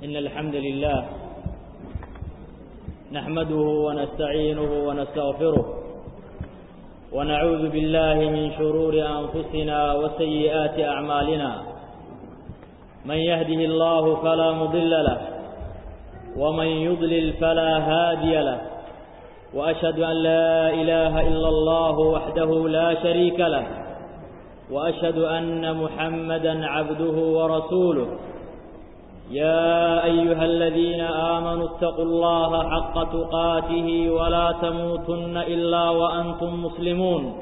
إن الحمد لله نحمده ونستعينه ونستغفره ونعوذ بالله من شرور أنفسنا وسيئات أعمالنا من يهده الله فلا مضل له ومن يضلل فلا هادي له وأشهد أن لا إله إلا الله وحده لا شريك له وأشهد أن محمدا عبده ورسوله يا أيها الذين آمنوا اتقوا الله حق تقاته ولا تموتن إلا وأنتم مسلمون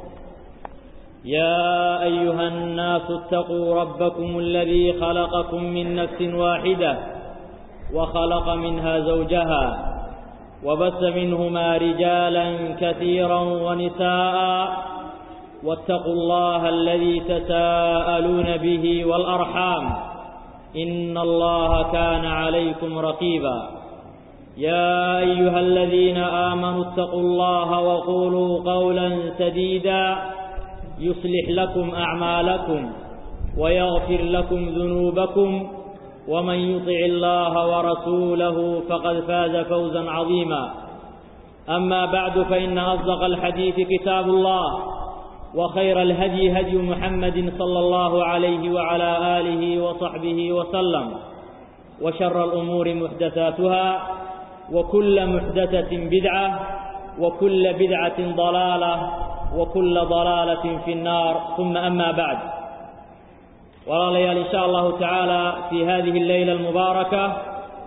يا أيها الناس اتقوا ربكم الذي خلقكم من نفس واحدة وخلق منها زوجها وبث منهما رجالا كثيرا ونساء واتقوا الله الذي تساءلون به والأرحام إن الله كان عليكم رقيبا يا أيها الذين آمنوا اتقوا الله وقولوا قولا سديدا يصلح لكم أعمالكم ويغفر لكم ذنوبكم ومن يطع الله ورسوله فقد فاز فوزا عظيما أما بعد فإن أصدق الحديث كتاب الله وخير الهدي هدي محمد صلى الله عليه وعلى آله وصحبه وسلم وشر الأمور محدثاتها وكل محدثة بدعة وكل بدعة ضلالة وكل ضلالة في النار ثم أما بعد ولا ليال إن شاء الله تعالى في هذه الليلة المباركة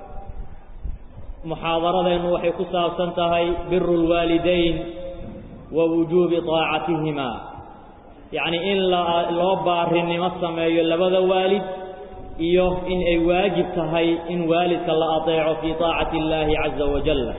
محاضرة إنه وحي كسا سنتهي بر الوالدين ووجوب طاعتهما يعني إن لو بارنimo sameeyo labada waalid iyo in ay waajib tahay in waalidka la ateeco fi taacati illaahi caza wajalla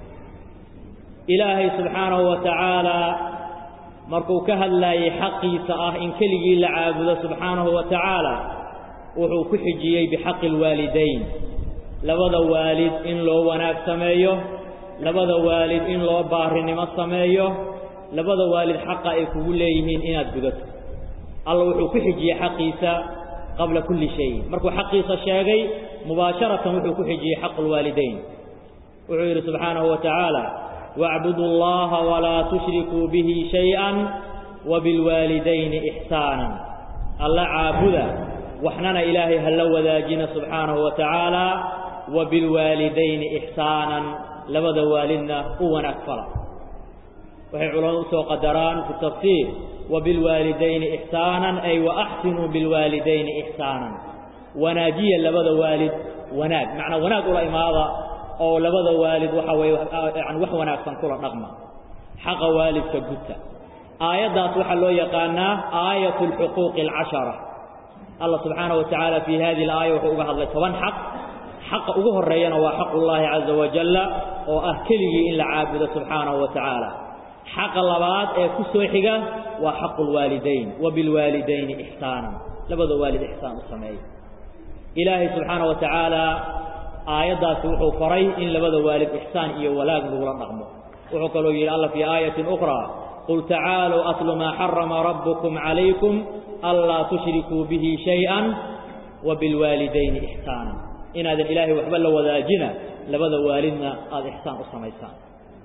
ilaahay subxaanahu wa tacaala markuu ka hadlaayay xaqiisa ah in keligii la caabudo subxaanahu wa tacaala wuxuu ku xijiyey bixaqi alwaalidayn labada waalid in loo wanaag sameeyo labada waalid in loo baarinimo sameeyo labada waalid xaqa ay kugu leeyihiin inaad gudato alla wuxuu ku xijiyey xaqiisa qabla kulli shay markuu xaqiisa sheegay mubaasharatan wuxuu ku xijiyey xaqu lwaalidayn wuxuu yidhi subxaanahu wa tacaala wacbudu allaha walaa tushrikuu bihi shay-an wabilwaalidayni ixsaanan alla caabuda waxnana ilaahay hala wadaajina subxaanahu wa tacaala wabilwaalidayni ixsaanan labada waalidna u wanaag fala waxay culamadu usoo qadaraan fi tafsiir wabilwaalidayni ixsaanan ay waaxsinuu bilwaalidayni ixsaanan wanaajiya labada waalid wanaag macnaa wanaag ula imaada oo labada waalid waxa weeye yani wax wanaagsan kula dhaqma xaqa waalidka gudta aayaddaas waxaa loo yaqaanaa aayat alxuquuqi alcashara allah subxaanahu wa tacaala fii hadihi alaaya wuxuu uga hadlay toban xaq xaqa ugu horeeyana waa xaqu llaahi caza wajalla oo ah keligii in la caabudo subxaanahu wa tacaala xaqa labaad ee ku soo xiga waa xaqu lwaalidayn wabilwaalidayni ixsaanan labada waalid ixsaan u sameeya ilaahay subxaana wa tacaala aayaddaasi wuxuu faray in labada waalid ixsaan iyo walaag lagula dhaqmo wuxuu kaloo yidhi alla fii aayatin ukhraa qul tacaaluu atlu maa xarama rabbukum calaykum anlaa tushrikuu bihi shay-an wabilwaalidayni ixsaanan inaadan ilaahay waxba la wadaajina labada waalidna aada ixsaan u samaysaan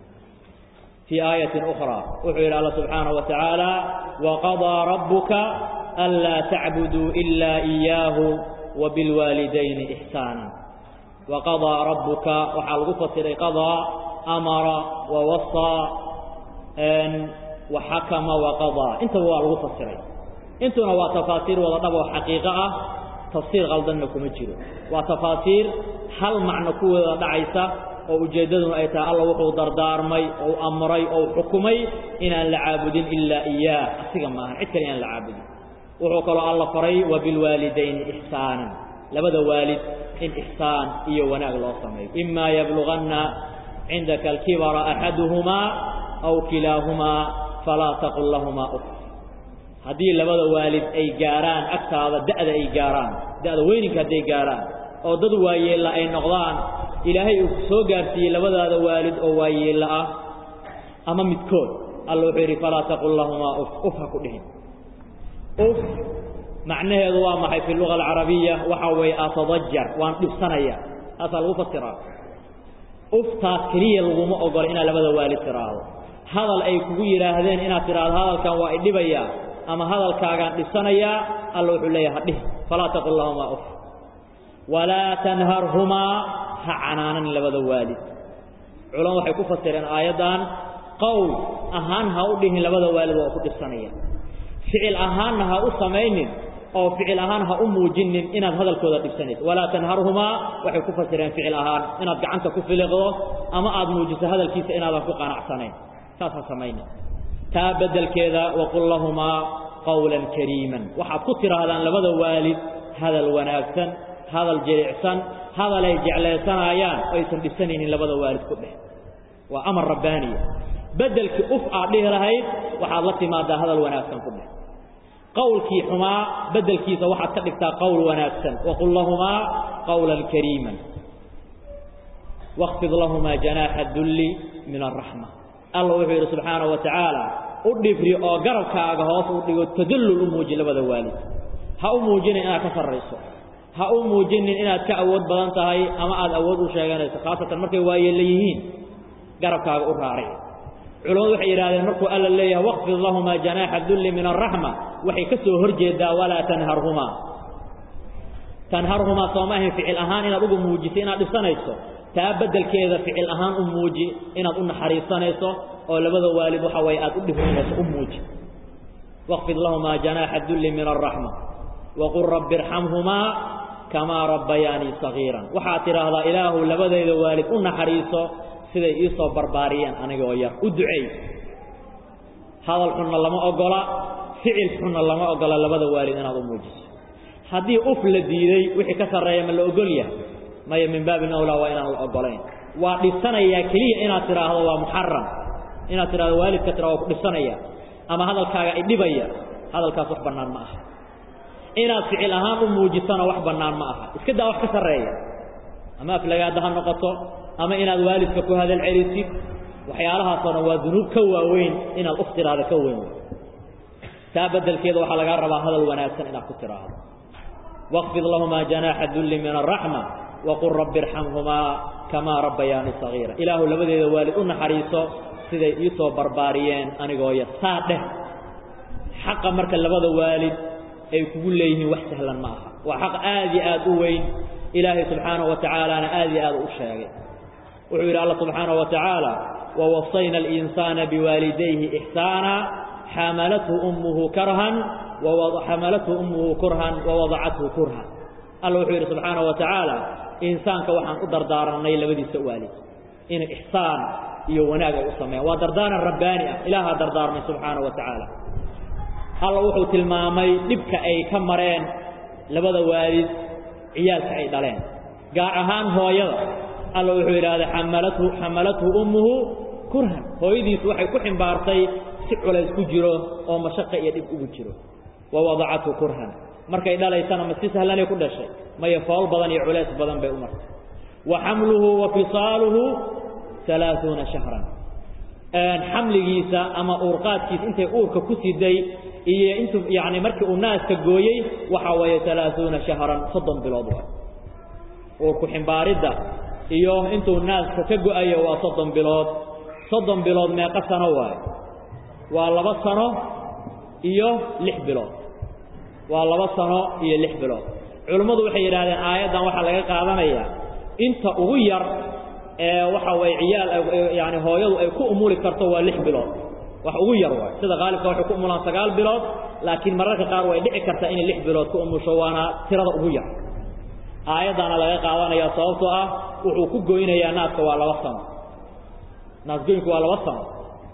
في آية أخرى وحير الله سبحانه وتعالى وقضى ربك ألا تعبدوا إلا إياه وبالوالدين إحسانا وقضى ربك وحال غفصر قضى أمر ووصى وحكم وقضى انت هو الغفصر انت هو تفاسير وضطبع حقيقة تفسير غلطنكم الجيرو وتفاسير هل معنى كوة دعيسة oo ujeeddaduna ay tahay alla wuxuu dardaarmay ou amray ou xukumay inaan la caabudin ilaa iyaah asiga maahan cid kale inaan la caabudin wuxuu kaloo alla faray wabilwaalidayni ixsaanan labada waalid in ixsaan iyo wanaag loo sameeyo imaa yabluganna cindaka alkibara axaduhumaa aw kilaahumaa falaa taqul lahumaa uf haddii labada waalid ay gaaraan agtaada da'da ay gaaraan da'da weyninka hadday gaaraan oo dad waayeella ay noqdaan ilaahay uu soo gaarsiiyey labadaada waalid oo waayeella ah ama midkood alla wuxuu yidhi falaa taqul lahumaa uf uf ha ku dhihin uf macnaheedu waa maxay fi luga alcarabiya waxa weeye atadajar waan dhibsanaya taasaa lagu fasiraa uftaas keliya laguma ogolo inaad labada waalid tiraahdo hadal ay kugu yidhaahdeen inaad tidhaahdo hadalkan waa idhibayaa ama hadalkaagaan dhisanayaa alla wuxuu leeyahay hadhih falaa taqul lahumaa uf walaa tanharhumaa ha canaanan labada waalid culama waxay ku fasireen aayaddan qowl ahaan ha u dhihin labada waalid waa ku dhisanaya ficil ahaanna ha u samaynin oo ficil ahaan ha u muujinin inaad hadalkooda dhibsanayso walaa tanharhumaa waxay ku fasireen ficil ahaan inaad gacanta ku filiqdo ama aad muujiso hadalkiisa inaadan ku qanacsanayn saas ha samaynin taa beddelkeeda waqul lahumaa qawlan kariiman waxaad ku tidhaahdaan labada waalid hadal wanaagsan hadal jilicsan hadalay jeclaysanayaan aysan dhisanaynin labada waalid ku dheh waa amar rabbaaniya beddelkii uf aad dhihi lahayd waxaad la timaadaa hadal wanaagsan ku dheh qawlkii xumaa beddelkiisa waxaad ka dhigtaa qowl wanaagsan waqul lahumaa qawlan kariiman waqfid lahumaa janaaxa dulli min araxma alla wuxuu yidhi subxaanahu wa tacaala u dhibri oo garabkaaga hoos u dhigo tadallul u muuji labada waalid ha u muujinin inaad ka sarrayso ha u muujinin inaad ka awood badan tahay ama aad awood u sheeganayso khaasatan markay waayeella yihiin garabkaaga u raaric culamadu waxay yidhahdeen markuu alla leeyahay waqfid lahumaa janaaxa dulli min araxma waxay ka soo hor jeedaa walaa tanharhumaa tanharhumaa sooma ahayn ficil ahaan inaad ugu muujiso inaad dhisanayso taa beddelkeeda ficil ahaan u muuji inaad u naxariisanayso oo labada waalid waxa waye aad u dhibrinayso u muuji waqfid lahumaa janaaxa dulli min araxma waqul rabbi irxamhumaa kamaa rabbayaanii sagiiran waxaad tidhaahdaa ilaahu labadayda waalid u naxariiso siday ii soo barbaariyeen anigoo yar u duceey hadal xunna lama ogola ficil xunna lama ogola labada waalid inaad u muujiso haddii uf la diiday wixii ka sarreeya ma la ogol yahay maya min baabin awlaa waa inaan la ogolayn waa dhisanayaa keliya inaad tidhaahdo waa muxaram inaad tidhahdo waalidka tira waa ku dhisanaya ama hadalkaaga idhibaya hadalkaas wax bannaan ma aha inaad ficil ahaan u muujisana wax bannaan ma aha iska daa wax ka sarreeya ama aflagaada ha noqoto ama inaad waalidka ku hadal celisid waxyaalahaasoo dhan waa dunuub ka waaweyn inaad uf tidhaahdo ka weyn taa beddelkeeda waxaa lagaa rabaa hadal wanaagsan inaad ku tidhaahdo waqfid lahumaa janaaxa dulli min araxma waqul rabbi irxamhumaa kamaa rabbayaani sagiira ilaahu labadeeda waalid u naxariiso siday ii soo barbaariyeen anigoo yar saa dheh xaqa marka labada waalid ay kugu leeyihiin wax sahlan ma aha waa xaq aad iyo aad u weyn ilaahay subxaanahu wa tacaalaana aad iyo aad u sheegay wuxuu yidhi alla subxaanahu wa tacaala wawasayna alinsaana biwaalidayhi ixsaana xamalathu ummuhu karhan xamalathu ummuhu kurhan wawadacathu kurhan alla wuxuu yidhi subxaanahu wa tacaala insaanka waxaan u dardaarannay labadiisa waalid inay ixsaan iyo wanaag ay u sameeyaan waa dardaaran rabbaani ah ilaahaa dardaarmay subxaanahu wa tacaala alla wuxuu tilmaamay dhibka ay ka mareen labada waalid ciyaalka ay dhaleen gaar ahaan hooyada alla wuxuu yidhaahday xamalathu xamalathu ummuhu kurhan hooyadiisu waxay ku ximbaartay si culays ku jiro oo mashaqa iyo dhib ugu jiro wa wadacathu kurhan markay dhalaysana ma si sahlanay ku dhashay maya fool badan iyo culays badan bay u martay wa xamluhu wa fisaaluhu alaaثuuna shahran xamligiisa ama uurqaadkiisa intay uurka ku siday iyo intu yani markii uu naaska gooyey waxa weeye alaaثuuna shahran soddon bilood waay uurku ximbaaridda iyo intuu naaska ka go-ayo waa soddon bilood soddon bilood meeqa sano waayo waa laba sano iyo lix bilood waa laba sano iyo lix bilood culummadu waxay yidhahdeen aayaddan waxaa laga qaadanayaa inta ugu yar ee waxa waye ciyaal yani hooyadu ay ku umuli karto waa lix bilood wax ugu yar waay sida qaalibka waxay ku umulaan sagaal bilood laakiin mararka qaar way dhici kartaa inay lix bilood ku umusho waana tirada ugu yar aayaddaana laga qaadanaya sababtoo ah wuxuu ku goynayaa naaska waa laba sano naasgoynku waa laba sano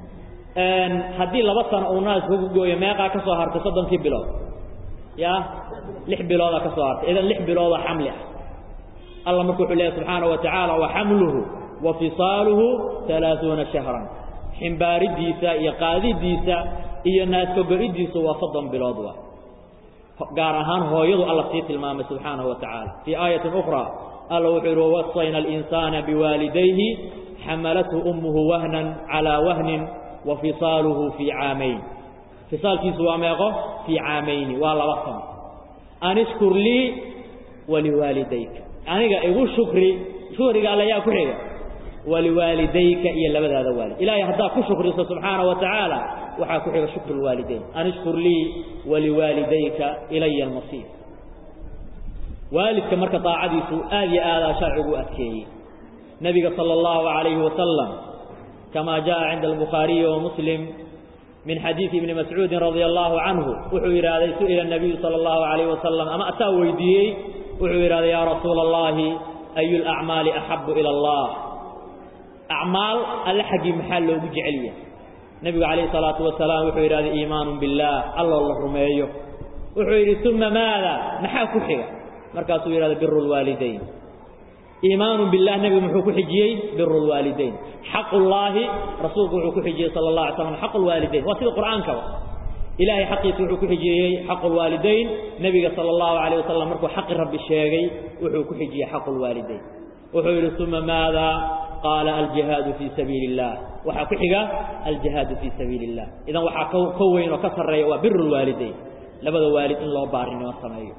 haddii laba sano uu naaska ku gooyo meeqaa ka soo hartay soddonkii bilood ya lix biloodaa ka soo hartay idan lix bilooda xamli ah alla marku wuxuu leeyahy subxaana wa tacaala wa xamluhu wa fisaaluhu alaaثuuna shahran ximbaaridiisa iyo qaadidiisa iyo naaska go-idiisu waa soddon bilood waa gaar ahaan hooyadu alla sii tilmaamay subxaanahu wa tacaala fii aayatin ukhraa alla wuxuu yidhi wawasayna alinsaana biwaalidayhi xamalathu ummuhu wahnan calaa wahnin wa fisaaluhu fii caamayn fisaalkiisu waa meeqo fii caamayni waa laba sano an ishkur lii waliwaalidayka aniga igu shukri shukriga alle yaa ku xiga waliwaalidayka iyo labadaada waalid ilaahay haddaa ku shukriso subxaana wa tacaala waxaa ku xiga shukru lwaalidayn an ishkur lii waliwaalidayka ilaya almasiir waalidka marka daacadiisu aad iyo aadaa sharcigu adkeeyey nabiga sala allahu calayhi wasalam kama jaa cinda albukhaariyi wa muslim min xadiidi ibni mascuudin radia allahu canhu wuxuu yidhaahday su'ila nabiyu sala allahu calayhi wasalam ama asaa weydiiyey wuxuu yidhahday yaa rasuula allahi ayu lacmaali axabu ila allah acmaal alle xaggii maxaa loogu jecel yahay nebigu calayhi salaatu wasalaam wuxuu yidhahday iimaanun billaah alloo la rumeeyo wuxuu yidhi uma maada maxaa ku xiga markaasuu yidhahday biru lwaalidayn iimaanu billah nebigu muxuu ku xijiyey biru lwaalidayn xaqu llaahi rasuulku wuxuu ku xijiyey sala allah alay slam xaqu lwaalidayn waa sida qur'aankaba ilahay xaqiisa wuxuu ku xijiyey xaqu lwaalidayn nebiga sala allahu calayh wasalam markuu xaqi rabbi sheegay wuxuu ku xijiyey xaqu lwaalidayn wuxuu yidhi uma maada qaala aljihaadu fii sabiili illah waxaa ku xiga aljihaadu fii sabiili illah idan waxaa ka weyn oo ka sarreeya waa biru lwaalidayn labada waalid in loo baarinimo sameeyo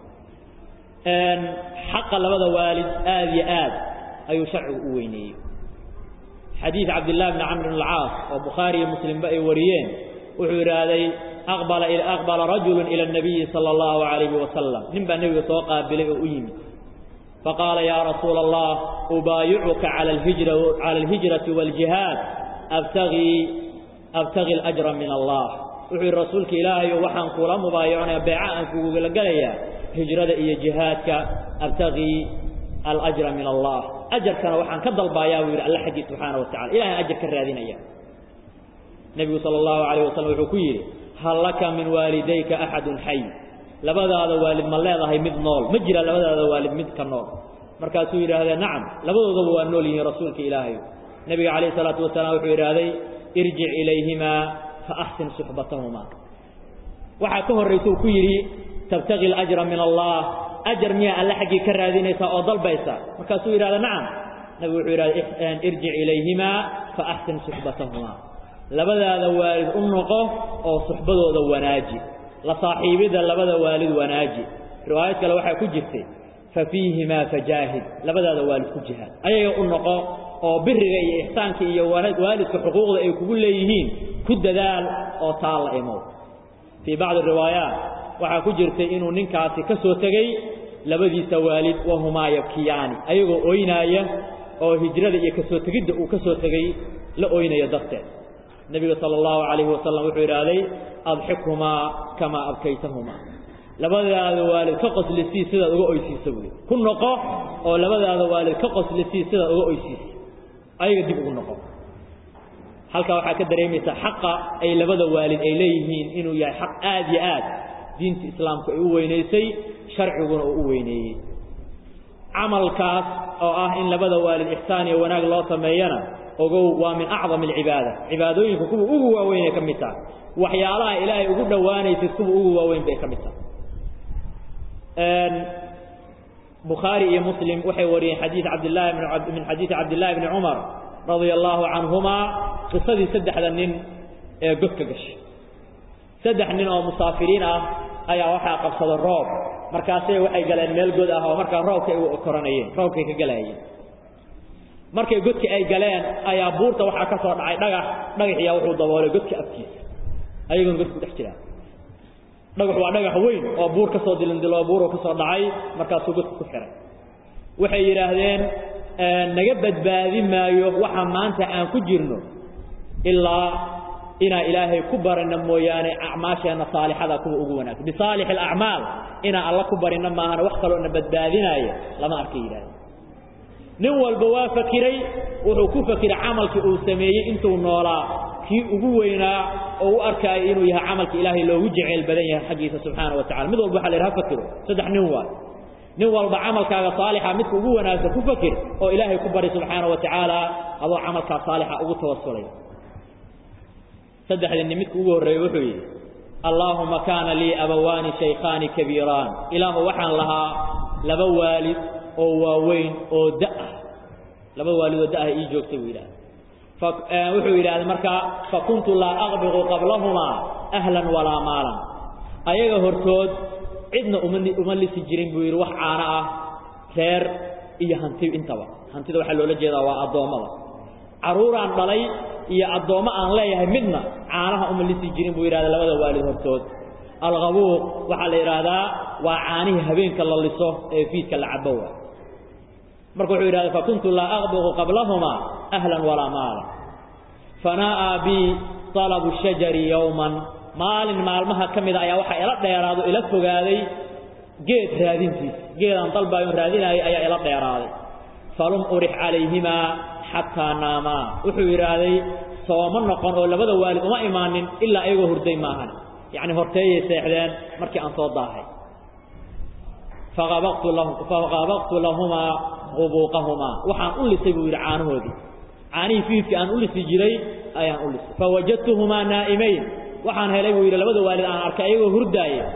xaqa labada waalid aad iyo aad ayuu sharcigu u weyneeyey xadiid cabdillahi bni camr bn alcaas oo bukhaari iyo muslimba ay wariyeen wuxuu yidhaahday aqbala aqbala rajulu ila nabiyi sala allahu calayhi wasalam nin baa nebiga soo qaabilay oo u yimid faqaala yaa rasuula allah ubaayicuka cala alhijrati waaljihaad abtagii abtagi alajra min allah wuxuu yidhi rasuulka ilaahayo waxaan kula mubaayaconaya beeca aan kugula gelayaa hijrada iyo jihaadka abtagii alajra min allah ajarkana waxaan ka dalbaayaa buu yidhi alla xaggii subxaana wa tacala ilahay ajar ka raadinaya nebigu sala allahu calayh wasalam wuxuu ku yidhi hal laka min waalidayka axadun xay labadaada waalid ma leedahay mid nool ma jira labadaada waalid mid ka nool markaasuu yidhaahdee nacam labadoodaba waa nool yihiin rasuulka ilaahay nebiga calayhi salaatu wasalaam wuxuu yidhaahday irjic ilayhimaa fa axsin suxbatahumaa waxaa ka horraysa uu ku yidhi tabtagi alajra min allah ajar miyaa alle xaggii ka raadinaysaa oo dalbaysa markaasuu yidhahda nacam nabigu wuxuu yidhahda irjic ilayhimaa fa axsin suxbatahumaa labadaada waalid u noqo oo suxbadooda wanaaji la saaxiibidda labada waalid wanaaji riwaayad kale waxaa ku jirtay fa fiihimaa fajaahid labadaada waalid ku jihaad ayaga u noqo oo biriga iyo ixsaanka iyo waalidka xuquuqda ay kugu leeyihiin ku dadaal oo taa la imow fii bacdi riwaayaat waxaa ku jirtay inuu ninkaasi ka soo tegey labadiisa waalid wahumaa yabkiyaani ayagoo oynaaya oo hijrada iyo kasoo tegidda uu ka soo tegey la oynayo darteed nebiga sala allahu calayhi wasalam wuxuu idhaahday adxikhumaa kamaa abkaytahumaa labadaada waalid ka qoslisii sidaad uga oysiisa buui ku noqo oo labadaada waalid ka qoslisii sidaad uga oysiisa ayaga dib ugu noqo halkaa waxaa ka dareemaysaa xaqa ay labada waalid ay leeyihiin inuu yahay xaq aad iyo aad diinta islaamku ay u weynaysay sharciguna uu u weyneeyey camalkaas oo ah in labada waalid ixsaan iyo wanaag loo sameeyana ogow waa min acdam alcibaada cibaadooyinka kuwa ugu waaweyn ay ka mid tahay waxyaalaha ilaahay ugu dhowaanaysid kuwa ugu waaweyn bay ka mid tahay bukhaari iyo muslim waxay wariyeen xadiid cabdillahi min xadiidi cabdillahi bni cumar radia allahu canhumaa qisadii saddexda nin ee godka gashay saddex nin oo musaafiriin ah ayaa waxaa qabsada roob markaasay waxay galeen meel god ah oo markaa roobka ay koranayeen roobkay ka galaayeen markay godki ay galeen ayaa buurta waxaa ka soo dhacay dhagax dhagaxiyaa wuxuu daboolay godka afkiisa ayagoona godku dhex jiraan dhagax waa dhagax weyn oo buur ka soo dilindiloo buuruu ka soo dhacay markaasuu godka ku xihay waxay yidhaahdeen naga badbaadi maayo waxa maanta aan ku jirno ilaa inaa ilaahay ku barina mooyaane acmaasheenna saalixada kuwa ugu wanaagsan bisaalix alacmaal inaan alla ku barina maahana wax kaloo na badbaadinaaya lama arkay yidhahdeen nin walba waa fakiray wuxuu ku fakiray camalkii uu sameeyey intuu noolaa kii ugu weynaa oo u arkaayo inuu yahay camalka ilaahay loogu jeceyl badan yahay xaggiisa subxaana wa tacala mid walba waxa la yidhaha fakiro saddex nin waay nin walba camalkaaga saalixa midka ugu wanaagsan ku fakir oo ilaahay ku bari subxaana wa tacaala adoo camalkaa saalixa ugu tawasulay saddexdii nin midka ugu horreeyey wuxuu yidhi allaahuma kaana lii abawaani shaykhaani kabiiraan ilaahu waxaan lahaa laba waalid oo waaweyn oo da'ah laba waalid oo da'ah ii joogtay buu yidhahda wuxuu yidhahday markaa fakuntu laa aqbiqu qablahumaa ahlan walaa maalan ayaga hortood cidna uma uma lisi jirin buu yidhi wax caano ah reer iyo hanti intaba hantida waxaa loola jeedaa waa addoommada carruuraan dhalay iyo addoommo aan leeyahay midna caanaha uma lisi jirin buu yidhahda labada waalid hortood alqabuuq waxaa la yidhaahdaa waa caanihii habeenka la liso ee fiidka la cabo waa marka wuxuu yidhahda fakuntu laa aqbuqu qablahumaa ahlan walaa maalan fanaa'a bi talabu shajari yowman maalin maalmaha ka mida ayaa waxaa ila dheeraado ila fogaaday geed raadintiis geedaan dalbaayon raadinaayay ayaa ila dheeraaday falum urix calayhimaa xataa naamaa wuxuu yidhaahday sooma noqon oo labada waalid uma imaanin ilaa ayagoo hurday maahan yacni horteeyay seexdeen markii aan soo daahay faqabaqtu lahumaa qubuuqahumaa waxaan u lisay buu yidhi caanahoodii caanihii fiidka aan u lisi jiray ayaan u lisay fawajadtuhumaa naa'imayn waxaan helay buu yidhi labada waalid aan arkay ayagoo hurdaaya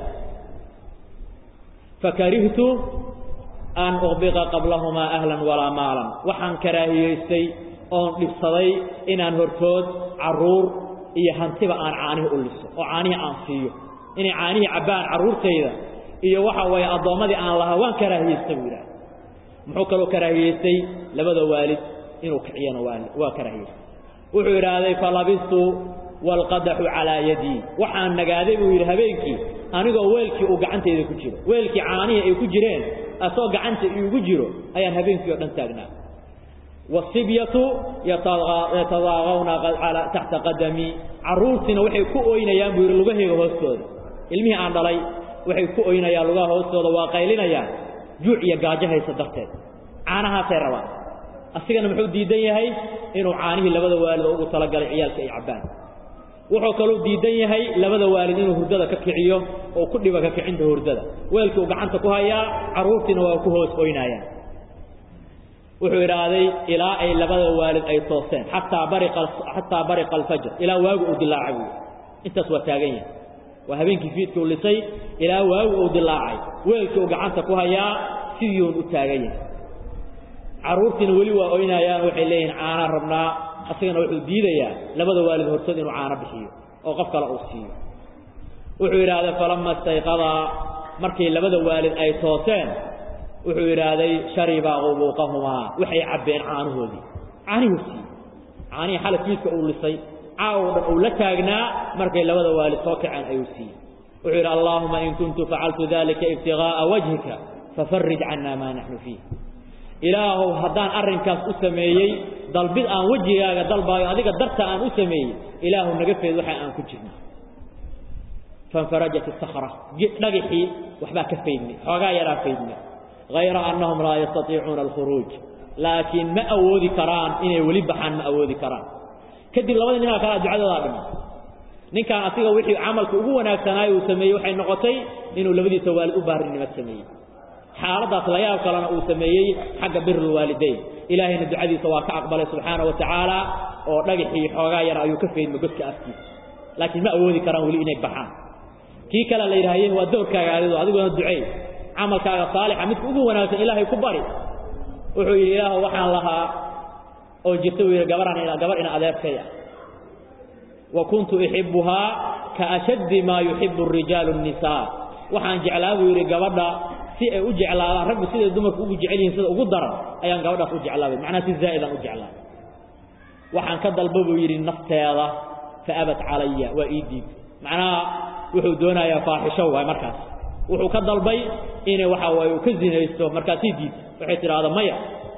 fakarihtu an uqbiqa qablahumaa ahlan walaa maalan waxaan karaahiyaystay oon dhibsaday inaan hortood carruur iyo hantiba aan caanihii u liso oo caanihii aan siiyo inay caanihii cabbaan carruurtayda iyo waxa weeye addoommadii aan lahaa waan karaahiyaystay buu yidhaha muxuu kaloo karaahiyaystay labada waalid inuu kiciyana waa karaahiyaystay wuxuu yidhaahday falabistu waalqadaxu calaa yadii waxaan nagaaday buu yidhi habeenkii anigoo weelkii uu gacantayda ku jiro weelkii caanihii ay ku jireen asoo gacanta iigu jiro ayaan habeenkii oo dhan taagnaa wasibyatu yatadaaqawna taxta qadamii carruurtiina waxay ku oynayaan buu yidhi lugahayga hoostooda ilmihii aan dhalay waxay ku oynayaan lugaha hoostooda waa qaylinayaan juuc iyo gaajo haysa darteed caanahaasay rabaan asigana muxuu diidan yahay inuu caanihii labada waalid oo ugu talagalay ciyaalka ay cabbaan wuxuu kaluu diidan yahay labada waalid inuu hurdada ka kiciyo oo ku dhiba ka kicinta hurdada weelkii uu gacanta ku hayaa carruurtiina waa ku hoos oynaayaan wuxuu idhaahday ilaa ay labada waalid ay tooseen xataa bariqaxataa bariqa alfajr ilaa waagu uu dilaacay buui intaas waa taagan yahay waa habeenkii fiidka u lisay ilaa waagu uu dilaacay weelkii uu gacanta ku hayaa sidiiun u taagan yahay carruurtiina weli waa oynaayaan waxay leeyihiin caanaan rabnaa asagana wuxuu diidayaa labada waalid hortood inuu caano bixiyo oo qof kale uu siiyo wuxuu yidhaahday falama istayqadaa markii labada waalid ay tooseen wuxuu yidhaahday sharibaa qubuuqahumaa waxay cabbeen caanahoodii caanihuu siiyey caanihii xalay fiidka uu lisay caawo dhan uu la taagnaa markay labada waalid soo kaceen ayuu siiyey wuxuu yidhi allaahuma in kuntu facaltu dalika ibtiغaaءa wajhika fafarij cana maa naxnu fiih ilaahow haddaan arrinkaas u sameeyey dalbid aan wejigaaga dalbaayo adiga darta aan u sameeyey ilaahu naga feed waxa aan ku jirna fanfarajat isakra dhagixii waxbaa ka faydmay xoogaa yaraa faydmay hayra annahum laa yastatiicuuna alkhuruuj laakiin ma awoodi karaan inay weli baxaan ma awoodi karaan kadib labadii ninaa kalaa ducadoodaa dhima ninkaan asiga wixii camalka ugu wanaagsanaayo uu sameeyey waxay noqotay inuu labadiisa waalid u baarinimo sameeyey xaaladaas layaab kalena uu sameeyey xagga birulwaalidayn ilaahayna ducadiisa waa ka aqbalay subxaana wa tacaala oo dhagaxii xoogaa yar ayuu ka faydma godka afkiisa laakiin ma awoodi karaan weli inay baxaan kii kale la yidhaahaye waa doorkaaga adido adiguna ducey camalkaaga saalixa midka ugu wanaagsan ilaahay ku bari wuxuu yidhi ilaahu waxaan lahaa oo jirta buu yidhi gabaraan gabar ina adeerkaya wa kuntu uxibbuhaa ka ashaddi maa yuxibbu اrijaalu الnisaa waxaan jeclaa buu yidhi gabadha si ay u jeclaadaan raggu siday dumarku ugu jecel yihiin sida ugu daran ayaan gabadhaas u jeclaabay macnaha si zaa'idaan u jeclaa waxaan ka dalba buu yidhi nafteeda fa abat calaya waa ii diid macnaha wuxuu doonayaa faaxisho waay markaas wuxuu ka dalbay inay waxa waaye uu ka zinaysto markaasii diid waxay tidhaahda maya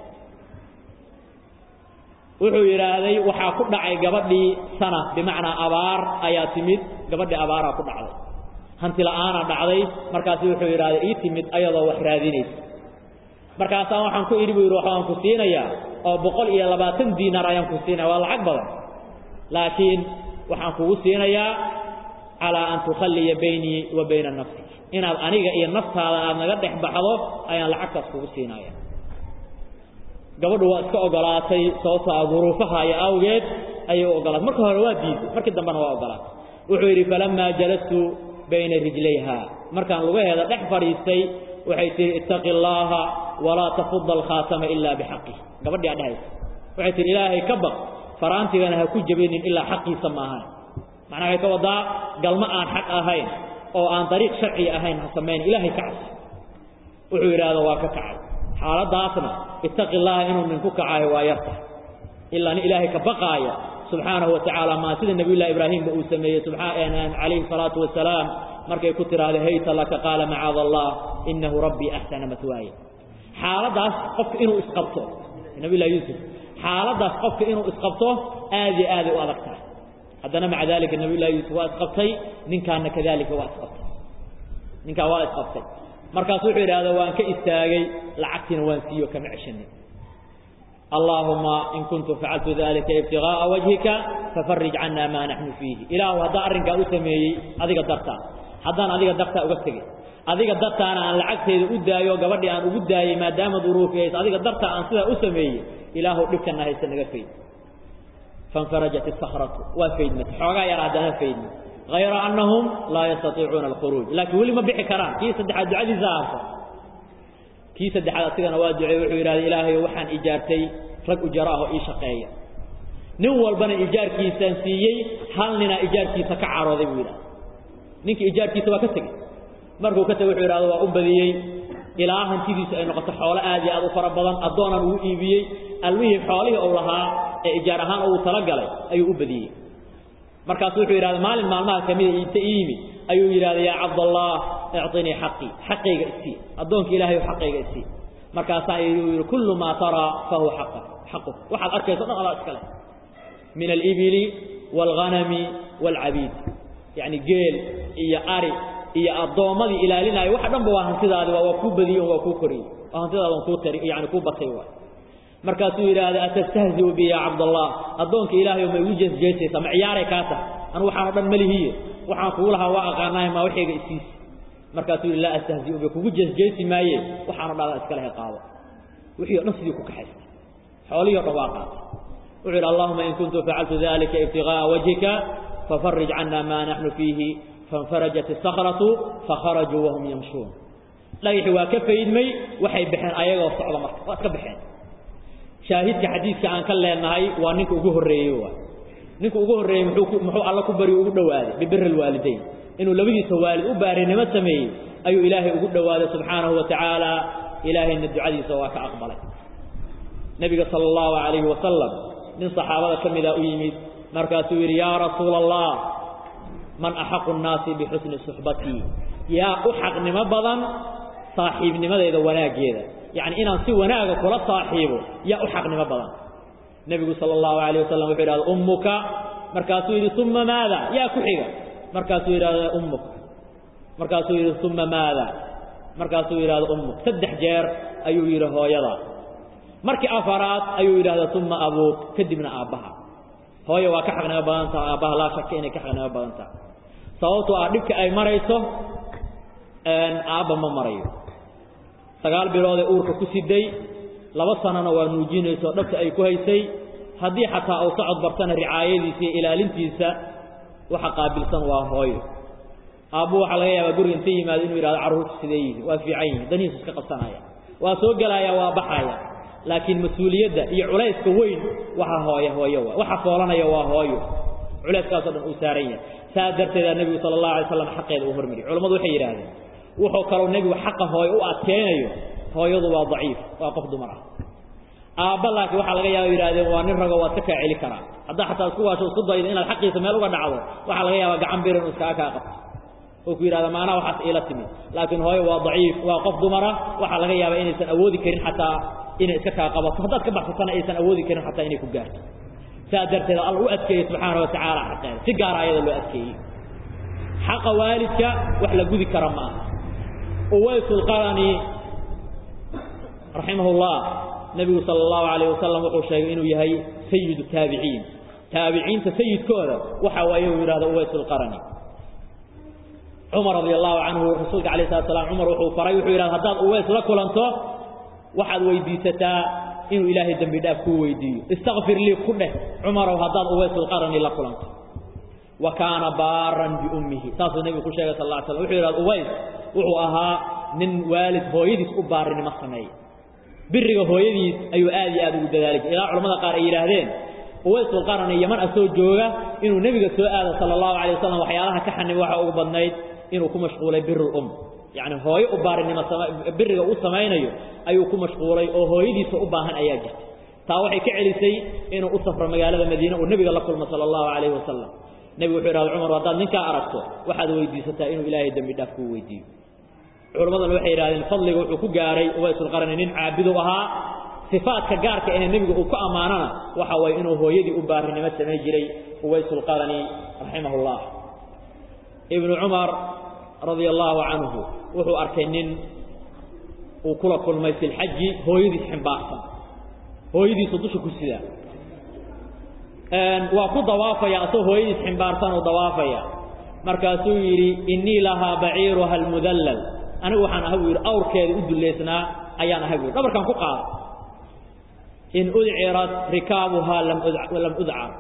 wuxuu yidhaahday waxaa ku dhacay gabadhii sana bimacnaa abaar ayaa timid gabadhii abaaraa ku dhacday hanti la'aana dhacday markaasu wuxuu yidhahday ii timid ayadoo wax raadinaysa markaasaa waxaan ku idhi buu yidhi waxaan ku siinayaa oo boqol iyo labaatan diinaar ayaan ku siinaya waa lacag badan laakiin waxaan kugu siinayaa calaa an tukhalliya baynii wa bayna nafsik inaad aniga iyo naftaada aad naga dhex baxdo ayaan lacagtaas kugu siinaya gabadhu waa iska ogolaatay sababto a duruufaha iyo awgeed ayay u ogolaatay marka hore waa diiday markii dambena waa ogolaatay wuxuu yidhi falamaa jalastu bayna rijlayha markaan lugaheeda dhex fadhiistay waxay tihi ittaqi allaaha walaa tafuda alkhaatama ilaa bixaqih gabadhii aa dhehaysa waxay tihi ilaahay ka baq faraantigana ha ku jabinin ilaa xaqiisa maahan macnaa waxay ka wadaa galma aan xaq ahayn oo aan dariiq sharciga ahayn ha samayn ilaahay ka cabsi wuxuu yidhaahdo waa ka kacay xaaladaasna ittaqi llaha inuu nin ku kacaayo waa yarta ilaa nin ilaahay ka baqaaya subxaanahu wa tacaala maa sida nabiyullahi ibraahimba uu sameeyey calayhi salaatu wasalaam markay ku tiraahday hayta laka qaala macaada allah innahu rabbii axsana matwaaya xaaladaas qofka inuu isqabto nabiyullahi yuusuf xaaladaas qofka inuu isqabto aad iyo aaday u adag tahay haddana maca dalika nabiyullahi yuusuf waa isqabtay ninkaana kadalika waa isqabtay ninkaa waa isqabtay markaas wuxuu yidhahda waan ka istaagay lacagtiina waan siiyo kama ceshanin allaahuma in kuntu facaltu dalika ibtigaaa wajhika fafarij cana maa naxnu fiihi ilaahu haddaan arrinkaa u sameeyey adiga dartaa haddaan adiga dartaa uga tegey adiga dartaana aan lacagteeda u daayo gabadhii aan ugu daayey maadaama duruufi hays adiga dartaa aan sidaa u sameeyey ilaahu dhibkana haysta naga fayd fanfarajat isakratu waa faydmata xoogaa yar haddana faydma hayra annahum laa yastaiicuuna alkhuruuj laakiin weli ma bixi karaan kii saddexaad ducadiisa aarta kii saddexaad asigana waa ducey wuxuu yidhahda ilaahay waxaan ijaartay rag ujara ah oo ii shaqeeya nin walbana ijaarkiisaan siiyey hal ninaa ijaarkiisa ka carooday buu yidhahda ninkii ijaarkiisa waa ka tegey markuu ka tegey wuxuu yidhahda waa u badiyey ilaa hantidiisu ay noqoto xoolo aad iyo aad u fara badan addoonaan ugu iibiyey almihii xoolihii uu lahaa ee ijaar ahaan uu talagalay ayuu u badiyey markaasu wuxuu yidhahda maalin maalmaha kamida inta ii yimid ayuu yidhahda yaa cabdallah icطinii xaqii xaqayga isii addoonka ilahay xaqayga isii markaasaa ayuu yidhi kullu maa taraa fahuwa xaqa xaquk waxaad arkayso dhan adaa iska leh min alibili wاlghanami wاlcabiid yacni geel iyo ari iyo addoommadii ilaalinaayo waxa dhanba waa hantidaadi waa kuu badiyey waa kuu koriyey waa hantidaadan kuu tari yani kuu batay waay markaasuu yidhaahda atastahziu bi ya cabdallah addoonka ilaahay ma igu jeesjeesaysaa ma ciyaaray kaa tahay anu waxaanoo dhan malihiye waxaan kugu lahaa waa aqaanahay maa waxayga isiisi markaasuu yidhi laa astahziu bi kugu jeesjeesi maaye waxaanoo dhan iska lehe qaado wixii o dhan sidii ku kaxaystay xoolihii o dhan waa qaatay wuxuu yidhi allahuma in kuntu facaltu dalika ibtigaaa wajhika fafarij cana maa naxnu fiihi faاnfarajat isakratu fakharajuu wahum yamshuun dhagaxii waa ka faydmay waxay baxeen ayagoo socda marka waa iska baxeen shaahidka xadiidka aan ka leenahay waa ninka ugu horreeyey waay ninka ugu horreeyey muxuu muxuu alla ku bari ugu dhowaaday bibiri alwaalidayn inuu labadiisa waalid u baarinimo sameeyey ayuu ilaahay ugu dhowaaday subxaanahu wa tacaala ilaahayna ducadiisa waa ka aqbalay nebiga sala allahu calayhi wasalam nin saxaabada ka mida u yimid markaasuu yidhi yaa rasuula allah man axaqu nnaasi bixusni suxbatii yaa u xaqnimo badan saaxiibnimadeyda wanaaggeeda yacni inaan si wanaaga kula saaxiibo yaa u xaqnimo badan nebigu sala allahu alayh wasalam wuxuu yidhahda ummuka markaasuu yidhi uma maada yaa ku xiga markaasuu yidhahda ummuk markaasuu yidhi uma maada markaasuu yidhahda ummuk saddex jeer ayuu yidhi hooyada markii afaraad ayuu yidhahda uma abuuk kadibna aabbaha hooye waa ka xaqnimo badan taha aabbaha laa shaka inay ka xaqnimo badan tahay sababtoo ah dhibka ay marayso aabba ma marayo sagaal biloodee uurka ku siday laba sanana waa nuujinayso dhabta ay ku haysay haddii xataa uu socod bartana ricaayadiisa iyo ilaalintiisa waxa qaabilsan waa hooyo aabbu waxaa laga yaabaa guriga inta yimaado inuu yidhahdo carruurta sidee yihin waa fiican yihin danihiisu iska qabsanaya waa soo gelaya waa baxaya laakiin mas-uuliyadda iyo culayska weyn waxa hooya hooyo waa waxa foolanaya waa hooyo culayskaasoo dhan uu saaran yahay saas darteedaa nebigu sala allahu alay slam xaqeeda uu hormariyay culamadu waxay yidhaahdeen wuxuu kaloo nebigu xaqa hooyo u adkeynayo hooyadu waa daciif waa qof dumar ah aabba laakiin waxaa laga yaaba yidhahdeen waa nin rago waad ka kaa celi karaa haddaa xataa isku waasho isku daydo inaad xaqiisa meel uga dhacdo waxaa laga yaabaa gacan bir inuu iskaga kaa qabto oo ku yidhahda maanaha waxaas iila timid laakiin hooyo waa daciif waa qof dumara waxaa laga yaabaa inaysan awoodi karin xataa inay iska kaa qabato haddaad ka baxsatana aysan awoodi karin xataa inay ku gaarto saas darteed alla u adkeeyey subxaana wa tacaala xaqeeda si gaara ayada loo adkeeyey xaqa waalidka wax la gudi kara ma aha uwaysulqarani raximahullah nebigu sala allahu calayh wasalam wuxuu sheegay inuu yahay sayidu taabiciin taabiciinta sayidkooda waxa waaye uu yidhahdo uwaysulqarani cumar radi allahu canhu rasuulka alayh salat slam cumar wuxuu faray wuxuu yidhahda haddaad uweys la kulanto waxaad weydiisataa inuu ilaahay dembi dhaaf kuu weydiiyo istakfir lii ku dheh cumarow haddaad uwaysulqarani la kulanto wa kaana baaran biummihi saasuu nebigu ku sheegay sal lla ly slam wuxuu yidhahda uways wuxuu ahaa nin waalid hooyadiis u baarinimo sameeya biriga hooyadiis ayuu aad iyo aad ugu dadaali jiray ilaa culamada qaar ay yidhaahdeen uwaysulqarani yaman asoo jooga inuu nebiga soo aado sala allahu calay wasalam waxyaalaha ka xanima waxa ugu badnayd inuu ku mashquulay birul um yacni hooyo u baarinimo biriga u samaynayo ayuu ku mashquulay oo hooyadiisa u baahan ayaa jirta taa waxay ka celisay inuu u safro magaalada madiine uu nebiga la kulmo sala allahu calayhi wasalam nebigu wuxuu yidhahda cumar haddaad ninkaa aragto waxaad weydiisataa inuu ilaahay dembi dhaaf kuu weydiiyo culammaduna waxay yidhahdeen fadliga wuxuu ku gaaray uwaysulqarani nin caabidu ahaa sifaadka gaarka ahee nebiga uu ku ammaanana waxa waye inuu hooyadii u baarinimo samayn jiray uwaysulqarani raximah ullah ibnu cumar radia allaahu canhu wuxuu arkay nin uu kula kulmay fi lxaji hooyadiis ximbaarsan hooyadiisu dusha ku sidaa waa ku dawaafaya asagoo hooyadiis ximbaarsan uu dawaafaya markaasuu yidhi innii lahaa baciiruha almudallal anigu waxaan ahay buu yidhi awrkeeda u dullaysnaa ayaan ahay bu yidhi dhabarkan ku qaada in udcirat rikaabuhaa lam udcar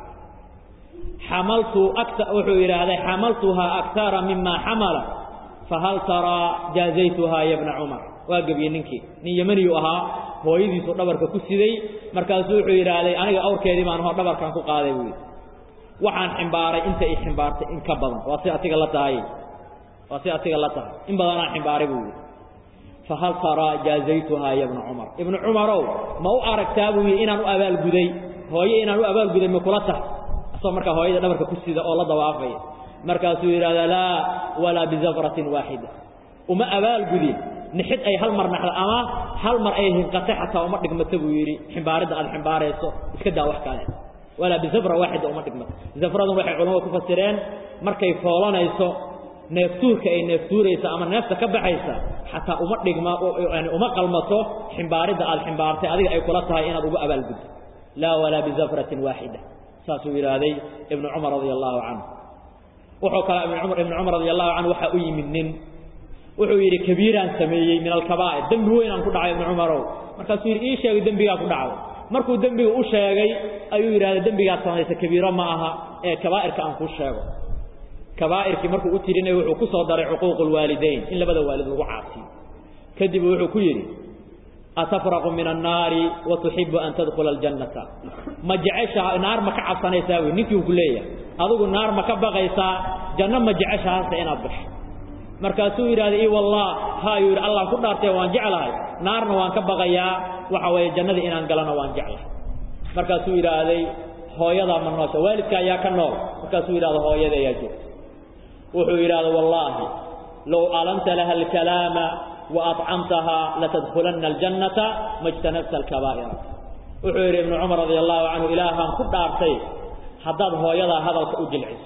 xamaltu wuxuu yidhaahday xamaltuhaa akara mima xamala fahal taraa jaazaytuhaa ya bna cumar waa gebiyey ninkii nin yemaniyu ahaa hooyadiisu dhabarka ku siday markaasuu wuxuu yidhaahday aniga awrkeedii baan hoo dhabarkan ku qaaday buu yidhi waxaan ximbaaray inta i ximbaartay in ka badan waa si atiga la tahay waa si atiga la tahay in badanaan ximbaaray buu yidhi fahal taraa jaazaytuhaa ya bna cumar ibnu cumarow ma u aragtaa buu yidhi inaan u abaalguday hooye inaan u abaalguday ma kula tahay asagoo markaa hooyada dhabarka ku sida oo la dawaafaya markaasuu yidhahdaa laa walaa bizafratin waaxida uma abaalgudin nixid ay hal mar naxdo ama hal mar ay hinqatay xataa uma dhigmato buu yidhi ximbaaridda aad ximbaarayso iska daa wax kale walaa bizafra waaxida uma dhigmato zafradun waxay culamadu ku fasireen markay foolanayso neeftuurka ay neeftuuraysa ama neefta ka baxaysa xataa uma dhigma yani uma qalmato ximbaaridda aad ximbaartay adiga ay kula tahay inaad ugu abaalguddo laa walaa bizafratin waaxida saasuu yidhaahday ibnu cumar radia allaahu canhu wuxuu kale ibnu cumar radia allahu canhu waxaa u yimid nin wuxuu yidhi kabiiraan sameeyey min alkabaa'ir dembi weynaan ku dhacay ibnu cumarow markaasuu yidhi ii sheegay dembigaa ku dhacday markuu dembiga u sheegay ayuu yidhahday dembigaad samaysa kabiiro ma aha ee kabaa'irka aan kuu sheego kabaa'irkii markuu u tirinay wuxuu ku soo daray cuquuqu lwaalidayn in labada waalid lagu caasiyo kadib wuxuu ku yidhi atafraqu min annaari wa tuxibu an tadkhula aljannata ma jeceshaha naar ma ka cabsanaysaa wy ninkii ku leeyahay adigu naar ma ka baqaysaa janno ma jeceshahaase inaad gasho markaasuu yidhahday i wallah haayuu yidhi allah ku dhaartee waan jeclahay naarna waan ka baqayaa waxa weeye jannadii inaan galana waan jeclahay markaasuu yidhaahday hooyadaa ma noosha waalidka ayaa ka nool markaasuu yidhahda hooyada ayaa joogta wuxuu yidhahda wallaahi low alamta laha alkalaama wa acamtahaa latadkhulanna aljannata majtanabta alkabaa'ira wuxuu yidhi ibnu cumar radia allahu canhu ilaahaan ku dhaartay haddaad hooyadaa hadalka u jilciso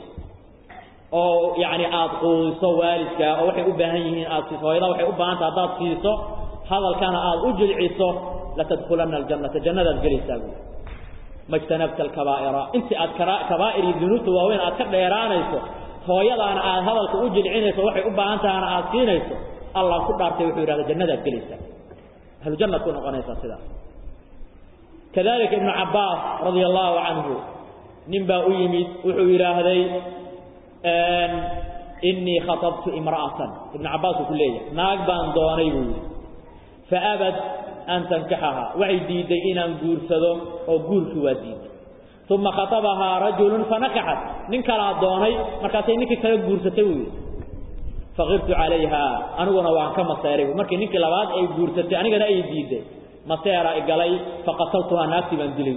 oo yacni aad quudiso waalidkaa oo waxay u baahan yihiin aad siiso hooyada waxay u baahantah haddaad siiso hadalkana aad u jilciso latadkhulanna aljannata jannadaad gelaysaa buui majtanabta alkabaa'ira intii aad kabaa'ir iyo dunuubta waaweyn aad ka dheeraanayso hooyadaana aad hadalka u jilcinayso waxay u baahan tahana aad siinayso allah ku dhaartay wuxuu yidhahda jannadaad gelaysaa ahlujannaad ku noqonaysaa sidaas kadalika ibnu cabbaas radia allaahu canhu nin baa u yimid wuxuu yidhaahday innii khatabtu imra'atan ibnu cabbaas uu ku leeyahay naag baan doonay buu yidhi faabad an tankaxaha waxay diidday inaan guursado oo guurkii waa diiday uma khatabahaa rajulun fanakaxat nin kalaa doonay markaasay ninkii kala guursatay buu yidhi faqirtu calayha aniguna waan ka maseeray markii ninkii labaad ay guursatay anigana ay diidday maseera igalay faqataltuhaa naagtii baan dilay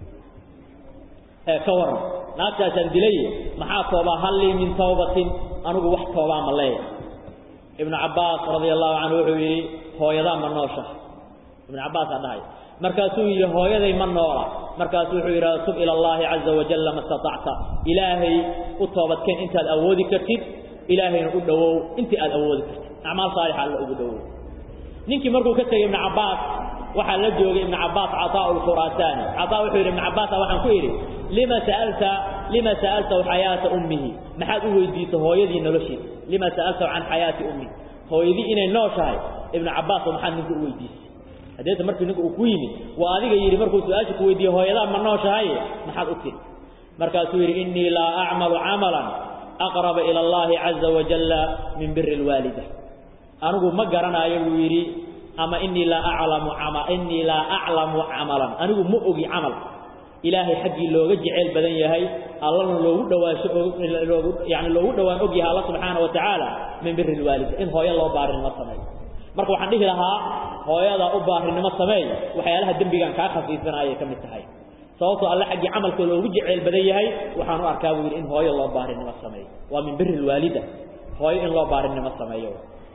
ee ka waran naagtaasaan dilay maxaa toobaa hallii min tawbatin anigu wax toobaa ma leeya ibnu cabbaas radia allahu canhu wuxuu yidhi hooyadaa ma noosha ibnu cabbaasaa dhahay markaasuu yidhi hooyaday ma noola markaasuu wuxuu yidhahda tub ila allaahi caza wajalla ma istatacta ilaahay u toobadkeen intaad awoodi kartid ilaahayna u dhowow intii aad awoodi kartid acmaal saalixa alla ugu dhowow ninkii markuu ka tegey ibnu cabbaas waxaa la joogay ibnu cabbaas cataa lkhuraasaani cataa wuxuu yidhi ibnu cabbaasa waxaan ku idhi lima sa'alta lima sa'altahu xayaata ummihi maxaad u weydiisay hooyadii noloshiisa lima sa'altahu can xayaati ummihi hooyadii inay nooshahay ibnu cabbaas maxaad ninka u weydiisay hadeeta markii ninka uu ku yimid waa adiga yidhi markuu su-aasha ku weydiiyey hooyadaa ma nooshahay maxaad u tiri markaasuu yidhi innii laa acmalu camalan aqraba ila allahi caza wajalla min biri lwaalida anigu ma garanaayo buu yidhi ama inii laa aclamu ama innii laa aclamu camalan anigu ma ogi camal ilaahay xaggii looga jeceyl badan yahay allana loogu dhawaasho loogu yani loogu dhawaan og yahay alla subxaana wa tacaala min biri lwaalida in hooyo loo baarinimo sameeyo marka waxaan dhihi lahaa hooyada u baarinimo sameey waxyaalaha dembigan kaa khafiifanayay ka mid tahay sababtoo alle xaggii camalka loogu jeceyl badan yahay waxaan u arkaa buu yidhi in hooyo loo baarinimo sameeyo waa min biri lwaalida hooyo in loo baarinimo sameeyo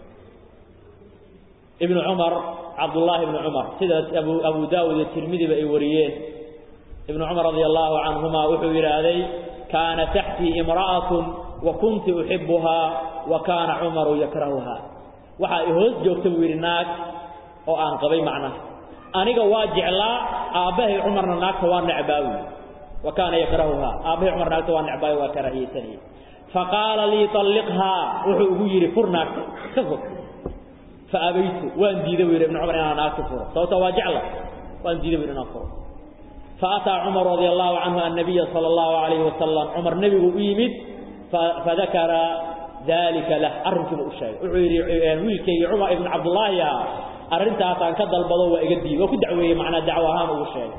ibnu cumar cabdullaahi ibnu cumar sidaas abu abu daawud iyo tirmidiba ay wariyeen ibnu cumar radia allahu canhuma wuxuu yidhaahday kaana taxtii imra'atun wa kunti uxibuhaa wa kaana cumaru yakrahuhaa waxaa i hoos joogta buu yidhi naag oo aan qabay macnaha aniga waa jeclaa aabbahay cumarna naagta waa necbaa wy wa kaana yakrahuhaa aabbahay cumar naagta waa necbaayo waa karahiyeysanayay faqaala lii طalliqhaa wuxuu ugu yidhi fur naagta ka fur faabaytu waan diiday bu yidhi ibnu cumar inaan naagta furo sababta waa jecla waan diiday bu yidhi inaan furo faataa cumar radia allahu canhu annabiya sala allahu alayhi wasalam cumar nebigu u yimid fadakara dalika lah arrinkiiba u sheegay wuxuu yidhi wiilkaygi cumar ibnu cabdullaahi ah arrintaasaan ka dalbado waa iga diiday waa ku dacweeyey macnaa dacwo ahaan ugu sheegay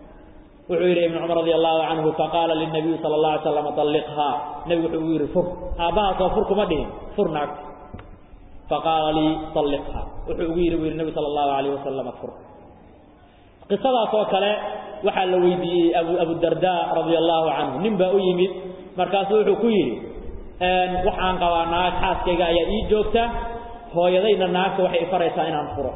wuxuu yidhi ibnu cumar radia allahu canhu faqaala linabiyi sala allah alay slam alliqhaa nebigu wuxuu ugu yidhi fur aabbahaasoo fur kuma dhihin fur naagta faqaala lii alliqhaa wuxuu ugu yidhi bu yidhi nebi sala allahu alayh wasalam fur qisadaas oo kale waxaa la weydiiyey abu abudarda radia allahu canhu nin baa u yimid markaasuu wuxuu ku yidhi waxaan qabaa naag xaaskayga ayaa ii joogta hooyadayna naagta waxay ifaraysaa inaan furo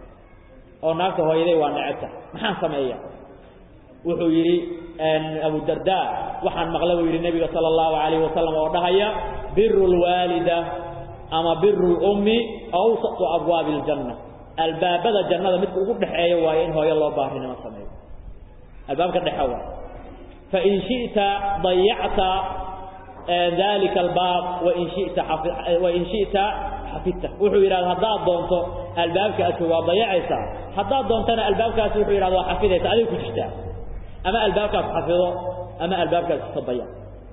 oo naagta hooyaday waa necebta maxaan sameeya wuxuu yidhi abudarda waxaan maqla buu yidhi nebiga sala allahu calayhi wasalam oo dhahaya biru lwaalida ama biru lummi awsatu abwaabi aljanna albaabada jannada midka ugu dhexeeya waayo in hooyo loo baarinimo sameeyo albaabka dhexe waay fain shiئta dayacta dalika albaab wain shita wain shiئta xafidta wuxuu yidhahda haddaad doonto albaabkaasi waa dayacaysaa haddaad doontana albaabkaasi wuxuu yidhahda waa xafidaysa adig ku jirtaa ama albaabkaas xafido ama albaabkaas iska dayac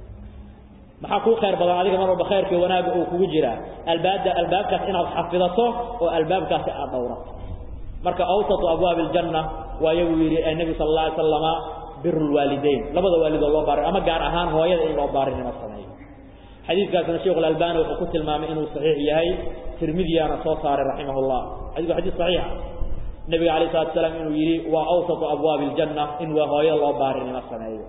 maxaa kuu khayr badan adiga mar walba khayrka wanaaga uu kugu jiraa albaabda albaabkaas inaad xafidato oo albaabkaasi aad dhowrato marka awsatu abwaabi aljanna waayo buu yidhi nebigu sala alla alay slama biru lwaalidayn labada waalidoo loo baarin ama gaar ahaan hooyada in loo baarinimo sameeyo xadiidkaasna sheikh alalbani wuxuu ku tilmaamay inuu saxiix yahay tirmidiyaana soo saaray raximah llah xadiku xadiis saxiixa nebiga alayh salatu salaam inuu yidhi waa awsatu abwaabi aljanna in waa hooyada loo baarinimo sameeyo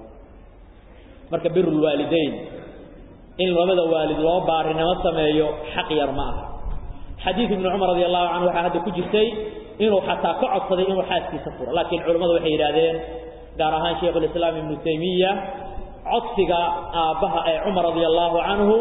marka biru lwaalidayn in labada waalid loo baarinimo sameeyo xaq yar ma aha xadiid ibnu cumar radi allahu canhu waxaa hadda ku jirtay inuu xataa ka codsaday inuu xaaskiisa furo laakiin culimmadu waxay yidhahdeen gaar ahaan shaykhulislaam ibnu taymiya codsiga aabbaha ee cumar radia allahu canhu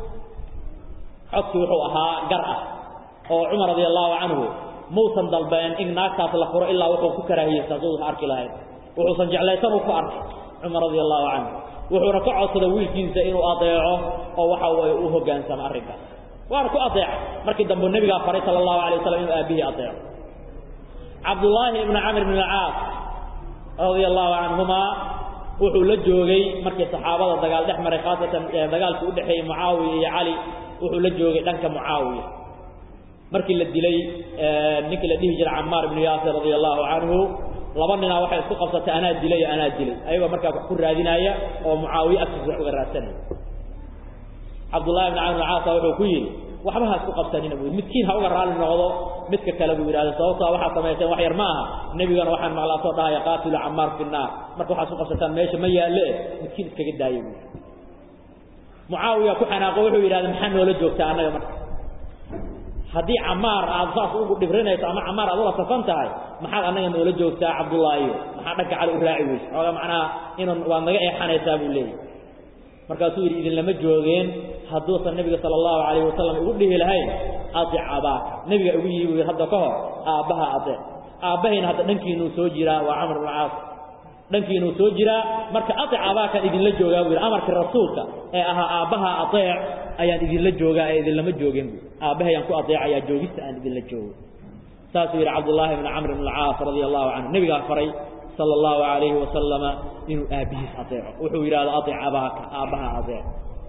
codsi wuxuu ahaa gar ah oo cumar radia allahu canhu muusan dalbeen in naagtaas la furo ilaa wuxuu ku karaahiyeysta suusan arki lahayn wuxuusan jeclaysan uu ku arkay cumar radia allahu canhu wuxuuna ka codsaday wiilkiisa inuu adeeco oo waxa weye u hoggaansamo arrinkaas waana ku adeeca markii dambe nebigaa faray sala allahu alay wasalam inuu aabihii adeeco cabdullaahi ibnu camr ibn alcaas radia allahu canhumaa wuxuu la joogay markii saxaabada dagaal dhex maray khaasatan dagaalkii u dhexeeyey mucaawiya iyo cali wuxuu la joogay dhanka mucaawiya markii la dilay ninkii la dhihi jiray camaar ibnu yaasir radia allahu canhu laba ninaa waxay isku qabsatay anaa dilay iyo anaa dilay ayagoo markaa wax ku raadinaya oo mucaawiye agtiisa wax uga raadsanaya cabdullahi ibn camr caasa wuxuu ku yidhi waxba ha isku qabsanina buu midkiin ha uga raalli noqdo midka kale buu yidhahda sababtaa waxaad samayseen wax yar ma aha nebigana waxaan maqlaa soo dhahaya qaatilu camaar fi nnaar marka waxaad isku qabsataan meesha ma yaalle midkiin iskaga daaya buu mucaawiya ku xanaaqo wuxuu yidhahda maxaa noola joogtaa annaga marka haddii camaar aad saas ugu dhibrinayso ama camaar aad ula safan tahay maxaad annaga noola joogtaa cabdullaahiyo maxaa dhanka cali u raaci weyse xoogaa macnaha inun waad naga eexanaysaa buu leeyahy markaasuu yidhi idinlama joogeen hadduusan nebiga sala allahu calayh wasalam igu dhihi lahayn adic abaaka nebiga igu yidhi buu yidhi hadda ka hor aabbaha adeec aabbahayna hadda dhankiinuu soo jiraa waa camr ibnu caas dhankiinuu soo jiraa marka adic abaakaan idinla joogaa buu yidhi amarkii rasuulka ee ahaa aabbaha adeec ayaan idinla joogaa ee idinlama joogeen buu aabbahayaan ku adeecayaa joogista aan idinla joogo saasuu yidhi cabdullaahi ibnu camr ibn alcaas radia allahu canhu nebigaa faray sala allahu calayhi wasalama inuu aabbihiis adeeco wuxuu yidhahda adic abaaka aabbaha adeec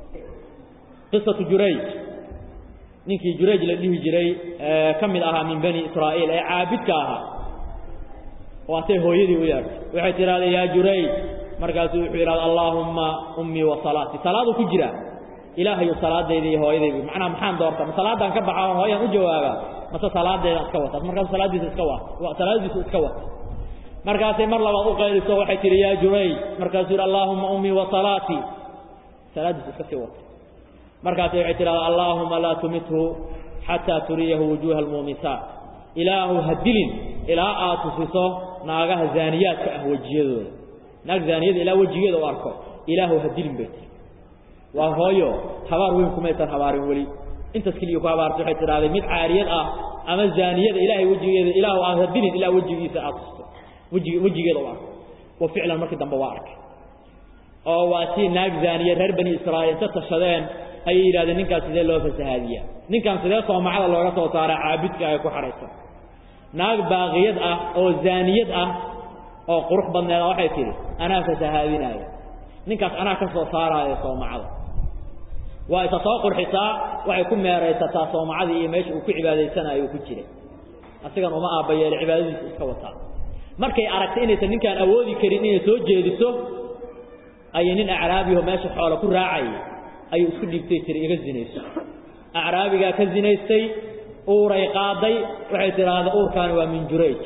qisatu jurayj ninkii jurayj la dhihi jiray ka mid ahaa min bani israa'iil ee caabidka ahaa waatay hooyadii u yeedhay waxay tidhahdeen yaa jurayj markaasuu wuxuu yidhahda allaahumma ummii wa salaatii salaaduu ku jiraa ilaahayu salaadayda iyo hooyadayda macnaha maxaan doorta ma salaadaan ka baxa hooyaan u jawaabaa mase salaadeedaan iska wata markaasu salaadiisa iska wa salaadiisu iska wata markaasay mar labaad u qayliso waxay tihi yaa juray markaasuu yidhi allaahumma ummii wa salaatii salaadiisu iska sii wata markaasay waxay tidhahdaa allaahuma laa tumithu xataa turiyahu wujuuha almuumisaat ilaahu ha dilin ilaa aad tusiso naagaha zaaniyaadka ah wejiyadooda naag zaaniyada ilaa wejigeeda u arko ilaahu ha dilin bay tiri waa hooyo habaar weyn kumaysan habaarin weli intaas keliya ku habaartay waxay tidhahday mid caariyad ah ama zaaniyada ilaahay wejigeeda ilaahu aan ha dilin ilaa wejigiisa aad tusto wejig wejigeeda u arko wa ficlan markii dambe waa arkay oo waa si naag zaaniya reer bani israa'iil inta tashadeen ayay yidhahdeen ninkaas sidee loo fasahaadiyaa ninkan sidee soomacada looga soo saaraa caabudka ay ku xahaysan naag baaqiyad ah oo zaaniyad ah oo qurux badneeda waxay tidhi anaa fasahaadinaaya ninkaas anaa ka soo saaraaya soomacada waa isa soo qurxisaa waxay ku meeraysataa soomacadii iyo meesha uu ku cibaadaysanayo uu ku jiray asigan uma aabbayeele cibaadadiisa iska wataa markay aragtay inaysan ninkaan awoodi karin inay soo jeediso ayay nin acraabiho meesha xoola ku raacayay ayuu isku dhiibtay tiri iga zinayso acraabigaa ka zinaystay uuray qaaday waxay tidhaahda uurkaani waa min jurayj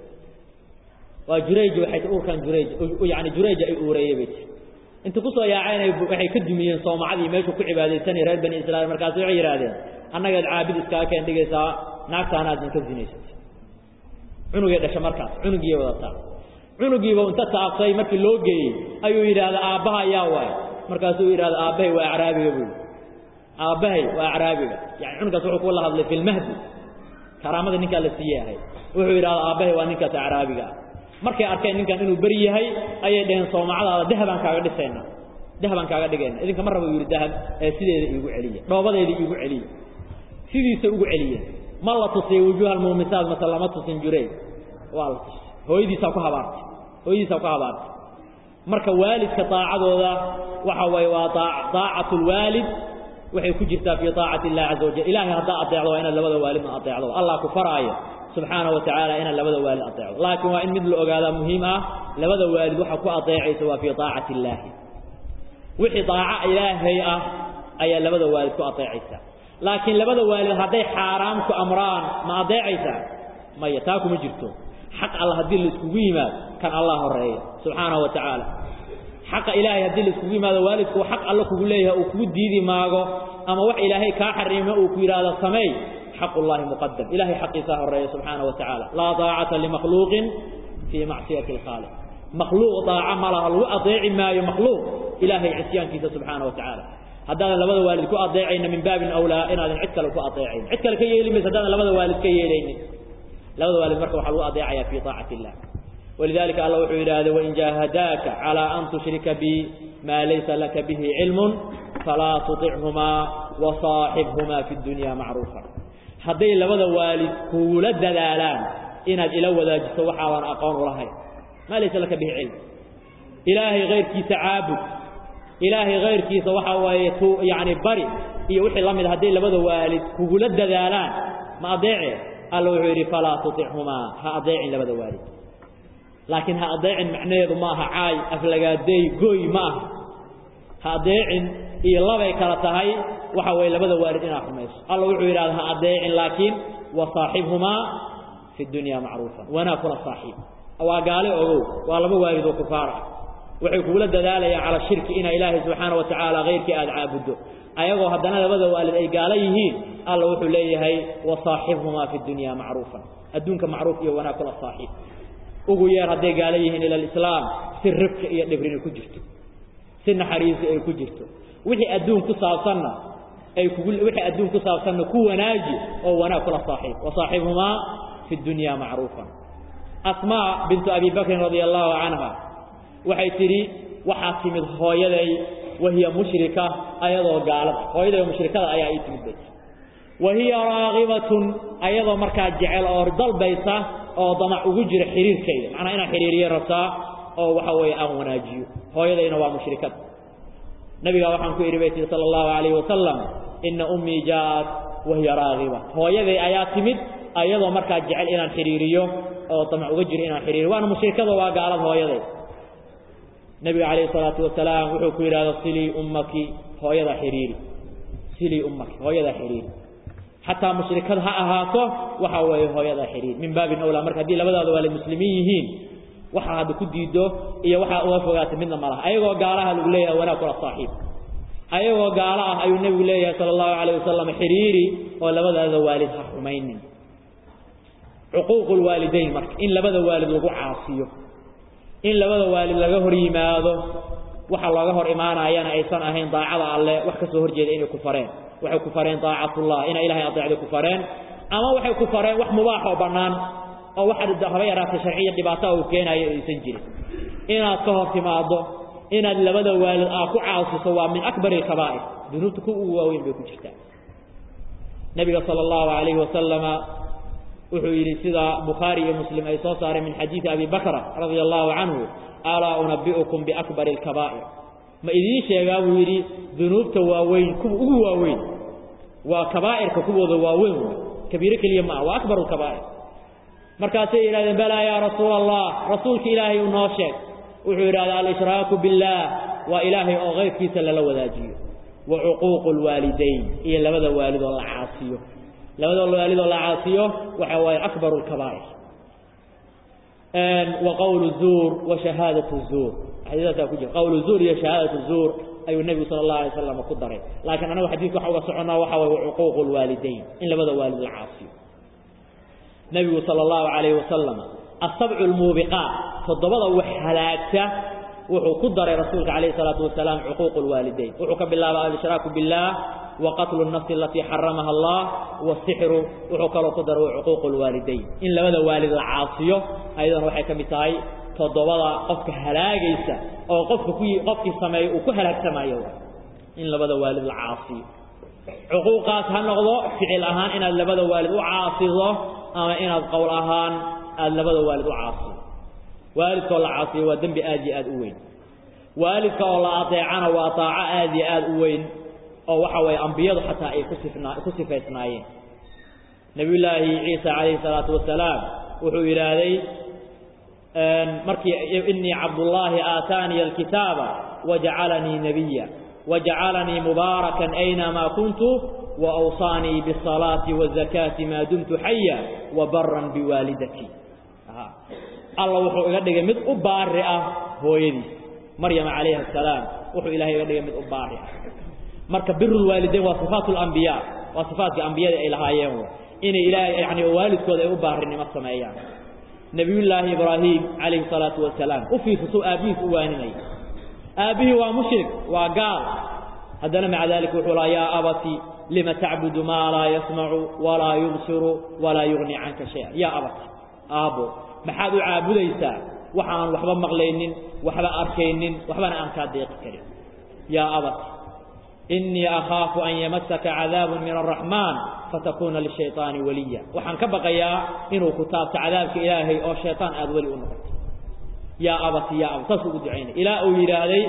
waa jurayj waxay ti uurkaan jurayj yacani jurayja ay uureeyey bay tiri inta ku soo yaaceen waxay ka dumiyeen soomacadii meeshuu ku cibaadaysanay reer bani israiil markaasi waxay yidhahdeen annagaad caabid iskaga keen dhigaysaa naagtaanaadin ka zinaysatay cunugay dhasha markaas cunugiiy wadataa cunugiiba inta taabtay markii loo geeyey ayuu yidhaahda aabbaha ayaa waay markaasuu yidhahda aabbahay waa acraabiga buui aabbahay waa acraabiga yani cunugaas wuxuu kula hadlay fi lmahdi karaamada ninkaa la siiyey ahayd wuxuu yidhahda aabbahay waa ninkaas acraabiga ah markay arkeen ninkan inuu beri yahay ayay dhaheen soomacadaada dahabaan kaaga dhisaynaa dahabaan kaaga dhigayna idinka ma raba yidhi dahab ee sideeda iigu celiya dhoobadeeda iigu celiya sidiisa ugu celiya ma la tusiyey wujuuha almuumisaat mase lama tusin jurey waa la tusay hooyadiisaa ku habaartay hooyadiisaa ku habaartay marka waalidka daacadooda waxa waye waa daacatu lwaalid waxay ku jirtaa fii aacati illahi caza wajal ilahay haddaa adeecdo waa inaad labada waalidna adeecdo allah ku faraayo subxaanahu watacaala inaad labada waalid adeecdo laakiin waa in mid la ogaadaa muhiim ah labada waalid waxa ku adeecaysa waa fii aacati illaahi wixii daaco ilaahay ah ayaa labada waalid ku adeecaysa laakiin labada waalid hadday xaaraam ku amraan ma adeecaysaa maya taa kuma jirto xaq alla haddii la iskugu yimaado kan allah horeeya subxaanahu wa tacaala xaqa ilaahay haddii la iskugu yimaado waalidku xaq alla kugu leeyahay uu kugu diidi maago ama wax ilaahay kaa xariimo uu ku yidhaahdo sameey xaq ullahi muqadam ilahay xaqiisaa horeeya subxaanahu wa tacaala laa daacata limakhluuqin fii macsiyati alkhaaliq makhluuq daaca ma laha lagu adeeci maayo makhluuq ilaahay cisyaankiisa subxaana wa tacaala haddaadan labada waalid ku adeecayna min baabin awlaa inaadan cid kale ku adeecayn cid kale ka yeeli mayso haddaadan labada waalid ka yeelaynin labada waalid marka waxaa lagu adeecaya fii aacati illah walidalika alla wuxuu yidhaahday wain jaahadaaka calaa an tushrika bi maa laysa laka bihi cilmun falaa tuطichumaa wasaaxibhumaa fi dunya macruufa hadday labada waalid kugula dadaalaan inaad ila wadaajiso waxaadan aqoon ulahayn maa laysa laka bihi cilm ilaahay kayrkiisa caabud ilaahay kayrkiisa waxaa waaye t yani bari iyo wixii la mid hadday labada waalid kugula dadaalaan ma adeece alla wuxuu yidhi falaa tuichumaa ha adeecin labada waalid laakiin ha adeecin macnaheedu ma aha caay aflagaadeey gooy ma aha ha adeecin iyo labay kala tahay waxa waye labada waalid inaad xumayso alla wuxuu yidhahda ha adeecin laakiin wasaaxibhumaa fi dunya macruufa wanaag kula saaxiib waa gaale ogow waa laba waalid oo kufaar ah waxay kugula dadaalayaan cala shirki inaa ilaahay subxaana wa tacaala kayrkii aada caabuddo ayagoo haddana labada waalid ay gaalo yihiin alla wuxuu leeyahay wasaaxibhumaa fi dunya macruufa adduunka macruuf iyo wanaag kula saaxiib ugu yeer hadday gaalo yihiin ila alislaam si ribka iyo dhibrini ku jirto si naxariisi ay ku jirto wixii adduun ku saabsanna ay kugu wixii adduun ku saabsanna ku wanaaji oo wanaag kula saaxiib wasaaxibhumaa fi dunya macruufa asmaa bintu abi bakrin radia allahu canha waxay tidhi waxaa timid hooyaday wahiya mushrika ayadoo gaalada hooyaday mushrikada ayaa ii timid bay wa hiya raagibatun ayadoo markaa jecel oo dalbaysa oo damac ugu jira xiriirkayda macnaa inaan xiriiriyo rabtaa oo waxa weeye aan wanaajiyo hooyadayna waa mushrikad nabigaa waxaan ku idhi bay tihi sala allahu calayhi wasalam inna ummii jaa'at wahiya raagiba hooyaday ayaa timid ayadoo markaa jecel inaan xiriiriyo oo damac uga jiro inaan xiriiriyo waana mushrikada waa gaalad hooyaday nebiga calayhi salaatu wasalaam wuxuu ku yidhahda silii ummaki hooyada xidhiiri silii ummaki hooyada xidhiiri xataa mushrikad ha ahaato waxa weeye hooyada xidhiiri min baabin awlaa marka haddii labadaada waalid muslimiin yihiin waxaa hadda ku diido iyo waxaa uga fogaatay midna ma laha ayagoo gaalaha lagu leeyahay wanaag kula saaxiib ayagoo gaalo ah ayuu nebigu leeyahay sala allahu calayh wasalam xidhiiri oo labadaada waalid ha xumaynin cuquuqu lwaalidayn marka in labada waalid lagu caasiyo in labada waalid laga hor yimaado waxa looga hor imaanayana aysan ahayn daacada alle wax ka soo horjeeda inay ku fareen waxay ku fareen daacatullah inay ilahay adeecda ku fareen ama waxay ku fareen wax mubaax oo bannaan oo waxa haba yaraatay sharciya dhibaataa uu keenayo aysan jirin inaad ka hor timaado inaad labada waalid aa ku caasiso waa min akbari alkabaa'ir dunuubta ku ugu waaweyn bay ku jirtaa nebiga sala allahu calayhi wasalama wuxuu yidhi sida bukhaari iyo muslim ay soo saareen min xadiidi abi bakra radia allahu canhu alaa unabi'ukum biakbari alkabaa'ir ma idiin sheegaa buu yidhi dunuubta waaweyn kuwa ugu waaweyn waa kabaa'irka kuwooda waaweyn waay kabiiro keliya ma ah waa akbaru lkabaa'ir markaasay yidhahdeen balaa yaa rasuula allah rasuulka ilaahay u noo sheeg wuxuu yidhahda alshraaku biاllaah waa ilaahay oo keyrkiisa lala wadaajiyo wa cuquuqu lwaalidayn iyo labada waalid oo la caasiyo labada waalid oo la caasiyo waxa waaye akbaru lkabaa'ir wa qawlu zuur wa shahaadatu zuur xadiidaasaa ku jira qawlu zuur iyo shahaadatu zuur ayuu nebigu sala allahu alay slam ku daray laakiin anagu xadiidka waxa uga soconnaa waxa waye wacuquuqu lwaalidayn in labada waalid la caasiyo nebigu sala allahu calayhi wasalam asabcu lmuubiqaat toddobada wax halaagta wuxuu ku daray rasuulka calayhi salaatu wasalaam cuquuqu lwaalidayn wuxuu ka bilaaba alshraaku biاllah wa qatlu nafsi alatii xaramaha allah wasixru wuxuu kaloo ku daray cuquuqu lwaalidayn in labada waalid la caasiyo ayadana waxay ka mid tahay toddobada qofka halaagaysa oo qofka ku qofkii sameeya uu ku halaagsamayo in labada waalid la caasiyo cuquuqaas ha noqdo ficil ahaan inaad labada waalid u caasido ama inaad qowl ahaan aada labada waalid u caasiyo waalidkaoo la caasiyo waa dembi aad iyo aad u weyn waalidka oo la adeecana waa daaco aad iyo aad u weyn oo waxa weeye ambiyadu xataa ay ku sifnaa ku sifaysnaayeen nebiyullaahi ciisa calayhi salaatu wasalaam wuxuu yidhaahday markii inii cabdullaahi aataaniya alkitaaba wajacalanii nebiya wajacalanii mubaarakan aynamaa kuntu waawsaanii biالsalaati wazakaati maa dumtu xaya wabaran biwaalidatii alla wuxuu iga dhigay mid u baari ah hooyadiis maryama calayhi asalaam wuxuu ilahay iga dhigay mid u baari ah marka birulwaalidayn waa sifaat lambiyaa waa sifaatkii ambiyada ay lahaayeen inay ilaahay yani waalidkooda ay u baarinimo sameeyaan nebiyullaahi ibraahim calayhi salaatu wasalaam u fiirsatuu aabbihiis u waaninaya aabbihii waa mushrik waa gaal haddana maca dalika wuxuu laha yaa abati lima tacbudu maa laa yasmacu walaa yubsiru walaa yugni canka shaya yaa abati aabbo maxaad u caabudaysaa waxaan waxba maqlaynin waxba arkaynin waxbana aan kaa deeqi karin yaa abati innii akhaafu an yamasaka cadaabun min araxmaan fatakuuna lishayطaani waliya waxaan ka baqayaa inuu ku taabto cadaabka ilaahay oo shayطaan aada weli u noqoto yaa abati ya abati saasuu ugu ducaynay ilaa uu yidhaahday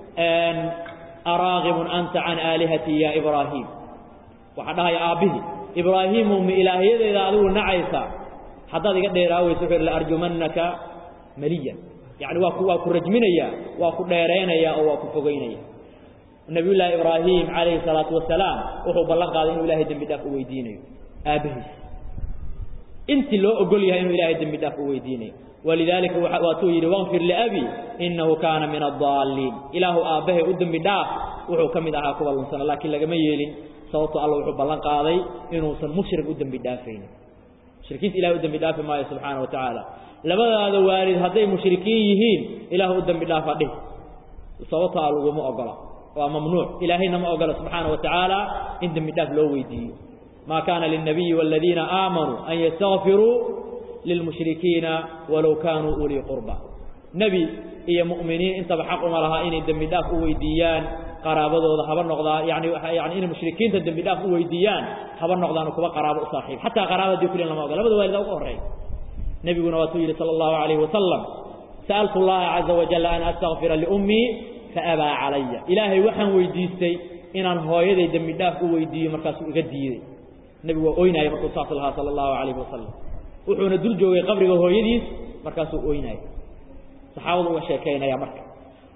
araagibun anta can aalihatii ya ibraahim waxaa dhahaya aabbihii ibraahiimu ma ilaahiyadeyda adigu nacaysa haddaad iga dheeraaweyso wuxuu laarjumannaka maliyan yacni waa ku waa ku rajminaya waa ku dheeraynaya oo waa ku fogeynaya nabiyullaahi ibraahim calayhi salaatu wasalaam wuxuu ballan qaaday inuu ilahay dembi dhaaf u weydiinayo aabbahiis intii loo ogol yahay inuu ilahay dembi dhaaf u weydiinayo walidaalika waatuu yidhi waqfir liabi innahu kaana min adaalliin ilaahu aabbahay u dembi dhaaf wuxuu ka mid ahaa kuwa lunsana laakiin lagama yeelin sababto alla wuxuu ballan qaaday inuusan mushrik u dembi dhaafaynin mushrikiinta ilahay u dembi dhaafi maayo subxaana wa tacaala labadaada waalid hadday mushrikiin yihiin ilaah u dembi dhaafa dhih sababto a laguma ogola waa mamnuuc ilaahayna ma ogola subxaana wa tacaala in dembi dhaaf loo weydiiyo maa kaana lilnabiyi waaladiina aamanuu an yastakfiruu lilmushrikiina walow kaanuu ulii qurba nebi iyo mu'miniin intaba xaq uma lahaa inay dembi dhaaf u weydiiyaan qaraabadooda haba noqdaa yani yani inay mushrikiinta dembi dhaaf u weydiiyaan haba noqdaano kuwa qaraabo u saaxiib xataa qaraabadii kulin lama ogola labada waalida uga horreeya nebiguna waatuu yidhi sala allahu calayhi wasalam sa'altu allaha caza wajalla an astakfira liummii faabaa calaya ilaahay waxaan weydiistay inaan hooyaday dembi dhaaf u weydiiyo markaasuu iga diiday nebigu waa oynaaya markuu saas lahaa sala allahu calayhi wasalam wuxuuna dul joogay qabriga hooyadiis markaasuu oynaaya saxaabadu uga sheekaynaya marka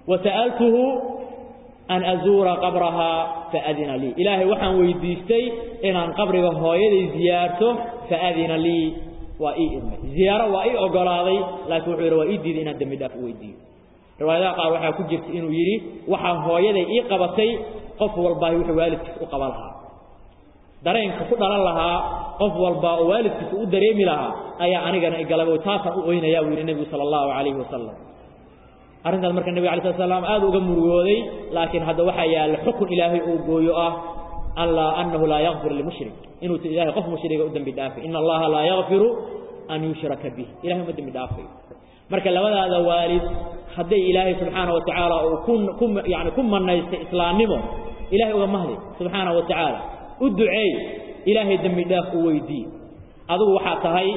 wasa'altuhu an azuura qabrahaa faadina lii ilaahay waxaan weydiistay inaan qabriga hooyaday ziyaarto faadina lii waa ii idmay ziyaaro waa ii ogolaaday laakiin wuxuu yidhi waa ii diiday inaan dembi dhaaf u weydiiyo riwaayadaha qaar waxaa ku jirta inuu yidhi waxaa hooyaday ii qabatay qof walbaahi wuxuu waalidkiisa u qaba lahaa dareenka ku dhalan lahaa qof walba oo waalidkiisa u dareemi lahaa ayaa anigana igalaba taasaan u oynayaa buu yidhi nebigu sala allahu calayhi wasalam arrintaas marka nebiga alay slat slam aad uga murugooday laakiin hadda waxaa yaalla xukun ilaahay uu gooyo ah anlaa annahu laa yakfir limushrik inuusa ilahay qof mushriga u dembi dhaafay ina allaha laa yakfiru an yushraka bih ilahay uma dembi dhaafayo marka labadaada waalid hadday ilaahay subxaana wa tacaala uu ku ku yani ku manaystay islaamnimo ilahay uga mahdi subxaana wa tacaala u duceey ilaahay dembi dhaaf u weydii adigu waxaa tahay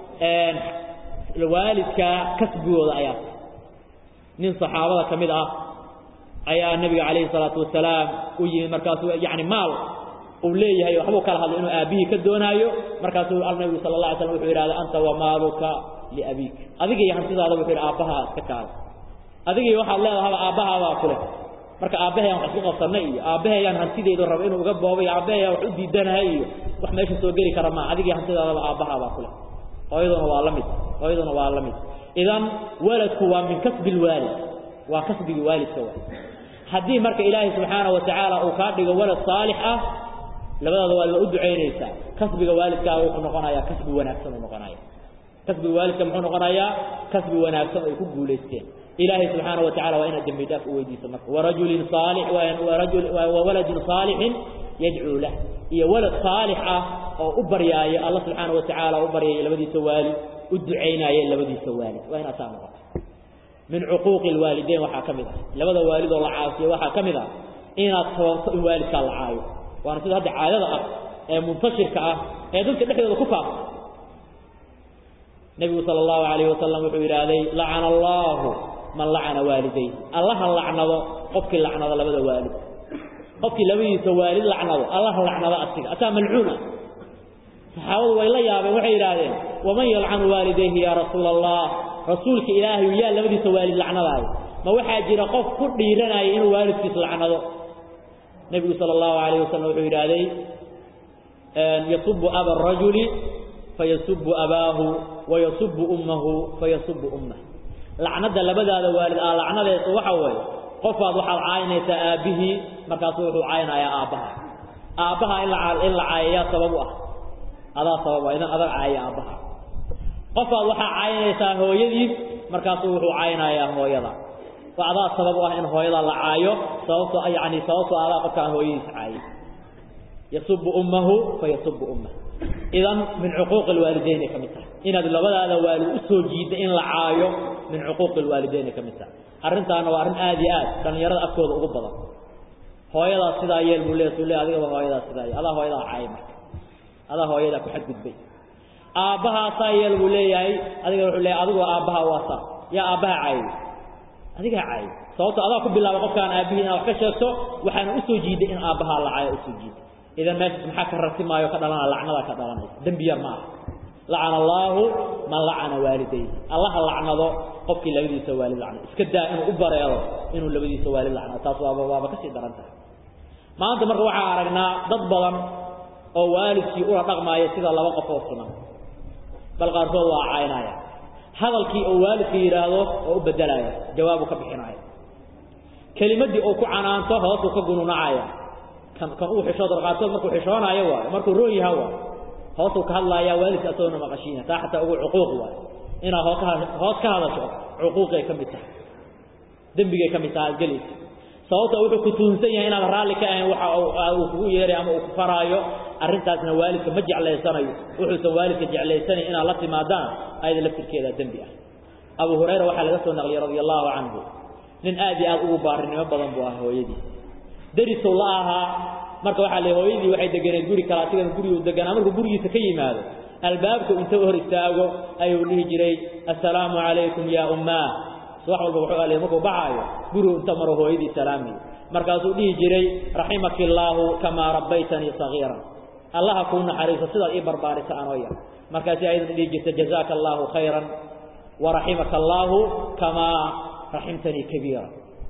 waalidka kasbigooda ayaa tahay nin saxaabada ka mid ah ayaa nebiga calayhi salaatu wasalaam u yimid markaasuu yani maal uu leeyahay waxbuu kala hadlay inuu aabbihii ka doonaayo markaasuu nebigu sala allah alay slam wuxuu yidhahda anta wa maaluka liabiik adiga iyo hantidaada wuxuu yidhi aabbahaa iska kaada adiga iyo waxaad leedahaba aabbahaabaa ku leh marka aabbaheeyaan wax isku qabsanay iyo aabbaheeyaan hantidaydu raba inuu uga boobo iyo aabbaheeyaan wax u diidanahay iyo wax meesha soo geli kara maa adiga iyo hantidaadaba aabbahaabaa ku leh hooyaduna waa la mid hooyaduna waa la mid idan waladku waa min kasbi lwaalid waa kasbigii waalidka wa haddii marka ilaahay subxaana wa tacaala uu kaa dhigo walad saalix ah labadaada waalid waa u ducaynaysaa kasbiga waalidkaaga wuxuu noqonayaa kasbi wanaagsan uu noqonaya kasbiga waalidka muxuu noqonayaa kasbi wanaagsan ay ku guulaysteen ilaahay subxaana wa tacala waa inaad dembi dhaaf u weydiiso marka warajulin saalix warajul wawaladin saalixin yadcuu lah iyo walad saalix ah oo u baryaaya alla subxaana wa tacaala u baryaya labadiisa waalid u ducaynaaya labadiisa waalid waa inaad saa noqoto min cuquuqi lwaalideyn waxaa ka mid ah labada waalid oo la caasiyo waxaa ka mid ah inaad sababto in waalidkaa la caayo waana sida hadda caadada ah ee muntashirka ah ee dadka dhexdooda ku faafta nebigu sala allahu calayhi wasalam wuxuu yidhaahday lacana allaahu man lacana waalidayhi allaha lacnado qofkii lacnado labada waalid qofkii labadiisa waalid lacnado allaha lacnado asiga ataa malcuuna saxaabadu way la yaabeen waxay yidhaahdeen waman yalcanu waalidayhi yaa rasuula allah rasuulka ilaahayu yaa labadiisa waalid lacnadaayo ma waxaa jira qof ku dhiiranaya inuu waalidkiis lacnado nebigu sala allahu calayh wasalam wuxuu yidhaahday yasubu aba arajuli fayasubu abaahu wayasubu ummahu fayasubu ummah lacnadda labadaada waalid aa lacnadeesu waxa weeye qofaad waxaad caayinaysaa aabbihii markaasu wuxuu caayinayaa aabbaha aabbaha in la in la caayayaa sabab u ah adaa sababa idan adag caaya aabbaha qofaad waxaa caayinaysaa hooyadiis markaasuu wuxuu caayinayaa hooyada waa adaa sabab u ah in hooyada la caayo sababto yani sababtoo adaa qofka aan hooyadiis caayay yasubu ummahu fayasubu ummah idan min cuquuqi lwaalidayn ay ka mid tahay inaad labadaada waalid u soo jiidda in la caayo min cuquuqi lwaalidayn ay ka mid tahay arrintaana waa arrin aad iyo aad dhallinyarada afkooda ugu badan hooyadaas sidaa yeel buu leeya suu le adigaba hooyadaas sidaa yeel adaa hooyadaa caayay marka adaa hooyadaa ku xadgudbay aabbahaasaa yeel buu leeyahay adiga wuxuu leeyahay adigoo aabbaha waasaa yaa aabbaha caayay adigaa caayay sababto adaa ku bilaabay qofkaan aabbihii inaad wax ka sheegto waxaana usoo jiiday in aabbahaa la caayo usoo jiiday idan meeshaas maxaa ka ratimaayo ka dhalana lacnadaa ka dhalanaysa dembi yar ma aha lacana allaahu man lacana waalidayhi allaha lacnado qofkii labadiisa waalid lacnado iska daa inuu u bareero inuu labadiisa waalid lacnado taas waaba waaba kasii daran tahay maanta marka waxaa aragnaa dad badan oo waalidkii ula dhaqmaaya sida laba qof oo siman bal qaarkood waa caynaya hadalkii oo waalidka yidhaahdo oo u bedelaya jawaabu ka bixinaya kelimadii oo ku canaanto hoosuu ka gununacaya kan kan uu xishoodo qaarkood markuu xishoonayo waayo markuu roon yaha waayo hoosuu ka hadlaaya waalidka asagoona maqashiina taa xataa ugu cuquuq waayo inaad hoos ka hoos ka hadasho cuquuqay ka mid tahay dembigay ka mid tahay aad gelaysa sababta wuxuu ku tuunsan yahay inaad raalli ka ahayn waxa uu kugu yeeray ama uu ku faraayo arrintaasna waalidka ma jeclaysanayo wuxuusan waalidka jeclaysanayn inaad la timaadaan ayada laftirkeeda dembi ah abu hurayra waxaa laga soo naqliyey radia allaahu canhu nin aad iyo aad ugu baarinimo badan buu ah hooyadii darisow la ahaa marka waxaa le hooyadii waxay deganeed guri kale asigana guriguu deganaa markuu gurigiisa ka yimaado albaabka inta hor istaago ayuu dhihi jiray assalaamu calaykum yaa ummaah wax walba wuxuu alay markuu baxaayo gurigu inta maro hooyadii salaamiyo markaasuu dhihi jiray raximaki illaahu kamaa rabbaytanii sagiiran allaha kuu naxariiso sidaad ii barbaarisa anoo yar markaasi ayadana dhihi jirta jazaaka allaahu khayran waraximaka allaahu kamaa raximtanii kabiira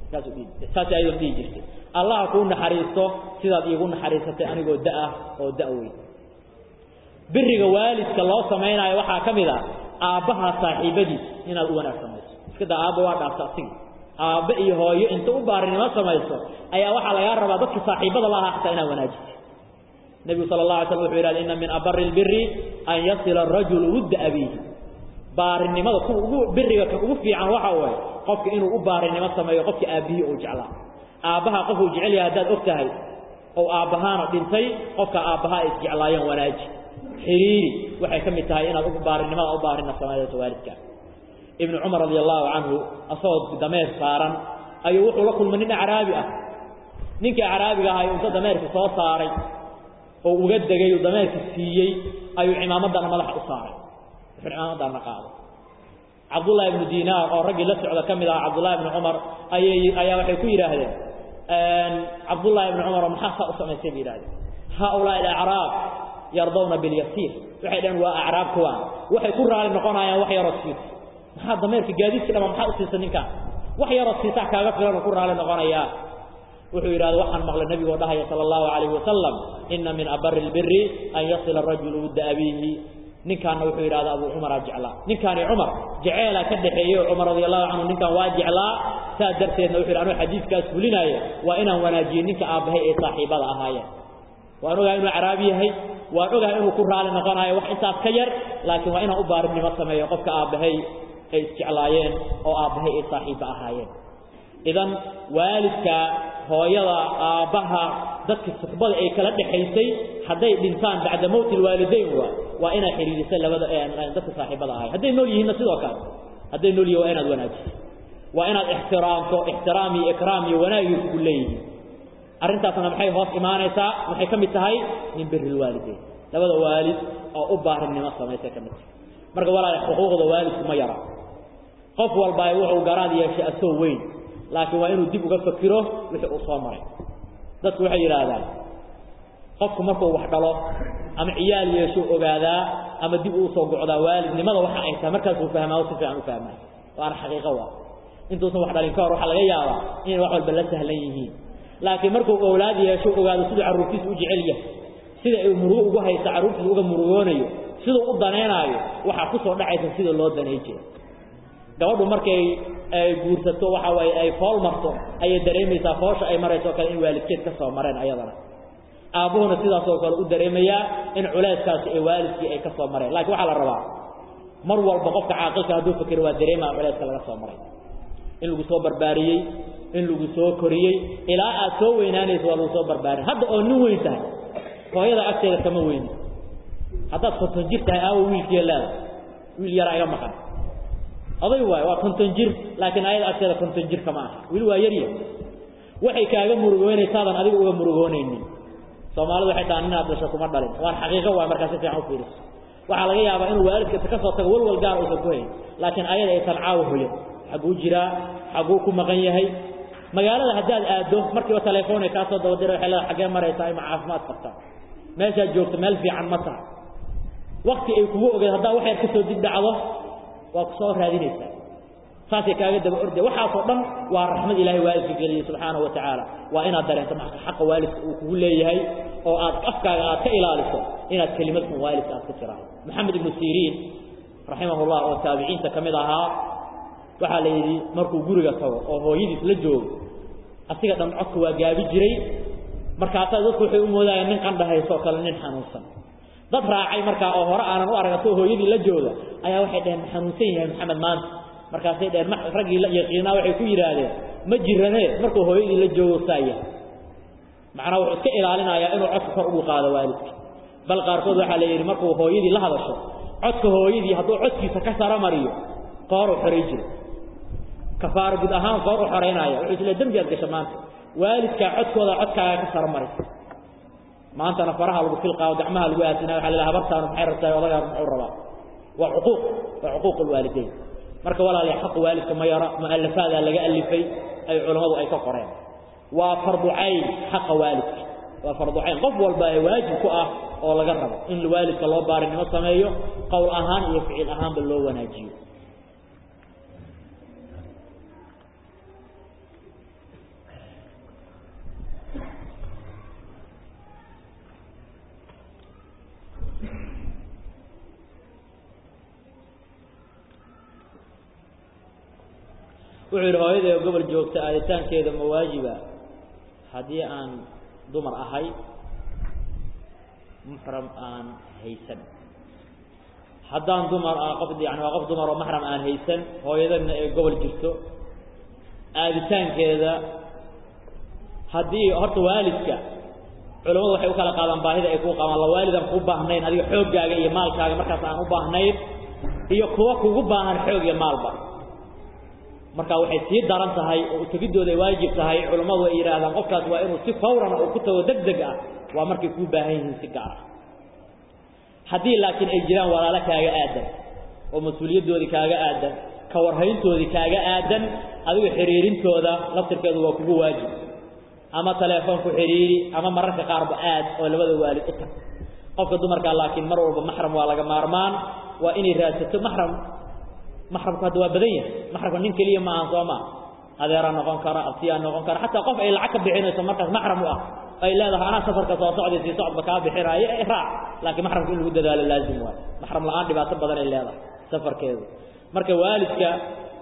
saas ayadoo dhihi jirtay allah kuu naxariisto sidaad iigu naxariisatay anigoo da-ah oo da- weyn biriga waalidka loo samaynaayo waxaa ka mid a aabbaha saaxiibadiis inaad u wanaag samayso iska daa aabba waa dhaafta asigi aabbe iyo hooyo inta u baarinimo samayso ayaa waxaa lagaa rabaa dadka saaxiibada la ahaa xataa inaad wanaajiso nebigu sala allah alay slam wuxuu yidhahda inna min abari lbiri an yasila arajulu wudda abiihi baarinimada kuwa ugu biriga ka ugu fiican waxa waaye qofka inuu u baarinimo sameeyo qofka aabbihii uu jeclaa aabbaha qofuu jecel yahay haddaad og tahay oo aabbahaana dhintay qofka aabbaha ay isjeclaayeen wanaaji xiriiri waxay ka mid tahay inaad u baarinimada u baarina sameeyso waalidka ibnu cumar radi allahu canhu asagoo dameer saaran ayuu wuxuu la kulmay nin acraabi ah ninkii acraabiga ahaa inta dameerka soo saaray oo uga degay oo dameerka siiyey ayuu cimaamaddana madaxa u saaray wuxuu cimaamaddana qaaday cabdullahi ibnu dinaar oo raggii la socda ka mid aha cabdullahi ibnu cumar ayay ayaa waxay ku yidhaahdeen cabdullahi ibnu cumar maxaa saa u samaysay bay yidhahdeen haaulaai alacraab yardawna bilyasiir waxay dhaheen waa acraab kuwaan waxay ku raali noqonayaan wax yaroo siisa maxaa dameerka gaadiidka dhama maxaa u siisa ninkaan wax yaroo siisaa kaaga filan ku raali noqonayaa wuxuu yidhahda waxaan maqlay nebigoo dhahaya sala allahu calayhi wasalam ina min abari lbiri an yasila rajulu wudda abiihi ninkaanna wuxuu yidhahda abuu cumaraa jeclaa ninkaani cumar jeceelaa ka dhexeeyey cumar radi allahu canhu ninkaan waa jeclaa saa darteedna wuxu yidhi anuu xadiiskaas fulinaaya waa inaan wanaajiyo ninka aabbahay ee saaxiibada ahaayeen waan ogahay inuu caraabi yahay waan ogahay inuu ku raali noqonayo wax intaas ka yar laakiin waa inaan u baarinimo sameeyo qofka aabbahay ay isjeclaayeen oo aabbahay ay saaxiibba ahaayeen idan waalidka hooyada aabbaha dadka suxbada ay kala dhexaysay hadday dhintaan bacda mowti lwaalidayn waa waa inaad xidhiidisay labada dadka saaxiibada ahay hadday nool yihiinna sidoo kale hadday nool yihin waa inaad wanaajiso waa inaad ixtiraamto ixtiraam iyo ikraam iyo wanaagii kugu leeyihiin arrintaasna maxay hoos imaanaysaa maxay ka mid tahay min biri lwaalidayn labada waalid oo u baarinimo samaysay ka mid tahay marka walaal xuquuqda waalidku ma yara qof walba wuxuu garaad yeeshay asoo weyn laakiin waa inuu dib uga fakiro wixii uu soo maray dadku waxay yidhaahdaan qofku markuu wax dhalo ama ciyaal yeeshuu ogaadaa ama dib uu soo gocdaa waalidnimada waxa ay tahay markaasuu fahmaa si fiican u fahmaa waana xaqiiqo waa intuusan wax dhalin ka hor waxaa laga yaabaa inay wax walba la sahlan yihiin laakiin markuu owlaad yeesho ogaado siduu carruurtiisa u jecel yahay sida ay murugo ugu haysa carruurtiisa uga murugoonayo siduu u danaynaayo waxaa ku soo dhacaysa sida loo danay jira gabadhu markay ay guursato waxa waaye ay fool marto ayay dareemaysaa foosha ay marayso kale in waalidkeed ka soo mareen ayadana aabbuhuna sidaasoo kale u dareemayaa in culayskaasi ee waalidkii ay ka soo mareen laakiin waxaa la rabaa mar walba qofka caaqilka hadduu fikiro waa dareemaa culayska laga soo maray in lagu soo barbaariyey in lagu soo koriyey ilaa aad soo weynaanayso waa lagu soo barbaarin hadda oo nin weyn tahay hooyada agteeda kama weyni haddaad konton jir tahay aawo wiilkiiya leeda wiil yaraa iga maqan oday waay waa konton jir laakiin ayada agteeda konton jir kama aha weli waa yarya waxay kaaga murugoynaysaadan adiga uga murugoonaynin soomaalidu waxay dhahaan inaad dhasho kuma dhalin waan xaqiiqo waay markaa si fiican u fiiriso waxaa laga yaabaa inuu waalidka ka soo tago walwal gaar uusan ku hayn laakiin ayada aysan caawa hoyan xagguu jiraa xagguu ku maqan yahay magaalada haddaad aaddo markiiba telefoonay kaa soo dabadira waxay leedahay xaggee maraysaa ima caafimaad qabtaa meeshaad joogto meel fiican ma taha wakti ay kugu ogeed haddaa wax yar ka soo dib dhacdo waa ku soo raadinaysaa saasay kaaga daba orday waxaasoo dhan waa raxmad ilaahay waalidka geliyey subxaanahu wa tacaala waa inaad dareento marka xaqa waalidka uu kugu leeyahay oo aad afkaaga aad ka ilaaliso inaad kelimad xun waalidka aad ku tiraado maxamed ibnu siriin raximahullah oo taabiciinta ka mid ahaa waxaa la yidhi markuu guriga tago oo hooyadiis la joogo asiga dhan codka waa gaabi jiray markaasaa dadku waxay u moodayaan nin qandhahaysoo kale nin xanuunsan dad raacay markaa oo hore aanan u arag asagoo hooyadii la jooga ayaa waxay dhaheen ma xanuunsan yahay maxamed maanta markaasay dhaheen raggii la yaqiinaa waxay ku yidhaahdeen ma jiranee markuu hooyadii la joogo saaya macnaa wuxuu iska ilaalinayaa inuu codka kor ugu qaado waalidka bal qaarkood waxaa la yidhi markuu hooyadii la hadasho codka hooyadii hadduu codkiisa ka sara mariyo qoor u xoray jiro kafaaro guud ahaan qoor u xoraynaya wuxuu isle dembi aad gasha maanta waalidkaa codkooda codkaaga ka sara maraysa maantana faraha lagu filqaayo gacmaha lagu aasinaya waxa la ilaha habartaanu maxay rabtaa odagaas muxuu rabaa waa cuquuq waa cuquuq alwaalidayn marka walaaliya xaqa waalidka ma yara mu'allafaadaa laga alifay ay culammadu ay ka qoreen waa fardu cayn xaqa waalidka waa fardu cayn qof walba ee waajib ku ah oo laga rabo in waalidka loo baarinimo sameeyo qowl ahaan iyo ficil ahaanba loo wanaajiyo wuxuu yidhi hooyaday oo gobol joogta aaditaankeeda ma waajiba haddii aan dumar ahay muxram aan haysan haddaan dumar qof yani waa qof dumar oo maxram aan haysan hooyadana ee gobol jirto aaditaankeeda haddii horta waalidka culamadu waxay u kala qaadaan baahida ay kuu qabaan la waalidaan kuu baahnayn adiga xooggaaga iyo maalkaaga markaas aan u baahnayn iyo kuwa kugu baahan xoog iyo maalba marka waxay sii daran tahay oo utegiddooda ay waajib tahay culammadu ay yidhaahdaan qofkaas waa inuu si fawran oo ku tago deg deg ah waa markay kuu baahan yihiin si gaar ah haddii laakiin ay jiraan walaalo kaaga aadan oo mas-uuliyaddoodii kaaga aadan ka warhayntoodii kaaga aadan adigu xiriirintooda laftirkeedu waa kugu waajib ama teleefoonku xidhiiri ama mararka qaarba aad oo labada waalid u tag qofka dumarkaa laakiin mar walba maxram waa laga maarmaan waa inay raadsato maxram maxramku hadda waa badan yahay maxramka nin keliya ma ahan soo maa adeeraa noqon kara abtiyaa noqon kara xataa qof ay lacag ka bixinayso markaas maxram u ah ay leedahay anaa safarka soo socday sii socodba kaa bixinaayo e raac laakiin maxramka in lagu dadaalo laazim waayo maxram la-aan dhibaato badan ay leedahay safarkeedu marka waalidka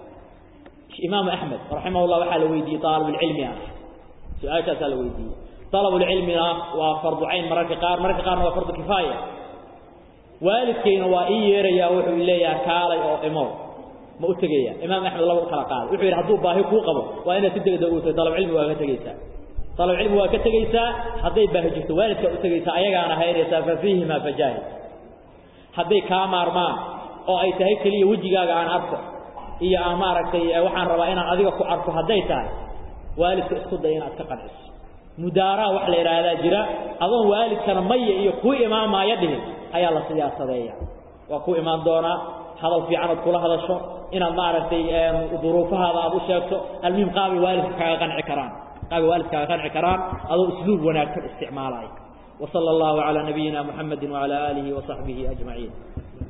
imaamu axmed raximahullah waxaa la weydiiyey aalibulcilmi ah su-aashaasaa la weydiiyey alabulcilmina waa fardu cayn mararka qaar mararka qaarna waa fardu kifaaya waalidkayna waa ii yeerayaa wuxuu leeyaha kaalay oo imow ma u tegaya imaam axmed laba u kala qaaday wuxuu yidhi hadduu baahi kuu qabo waa inaad si degdeg u tahay dalabcilmi waa ka tegeysaa dalabcilmi waa ka tegeysaa hadday baahi jirto waalidkaa u tegeysaa ayagaana haynaysaa fa fiihimaa fajaahid hadday kaa maarmaan oo ay tahay keliya wejigaaga aan arko iyo aan maaragtay waxaan rabaa inaan adiga ku arko hadday tahay waalidka isku day inaad ka qanciso mudaaraa wax la yidhaahdaa jira adoon waalidkana maya iyo kuu imaamaaya dhihin ayaa la siyaasadeeya waa ku imaan doonaa hadal fiican ood kula hadasho inaad maaragtay duruufahaada aad u sheegto almuhim qaabay waalidka kaaga qanci karaan qaabay waalidka kaaga qanci karaan adoo usluub wanaagsan isticmaalaya وصلى الله على نبينا محمد وعلى آله وصحبه أجمعين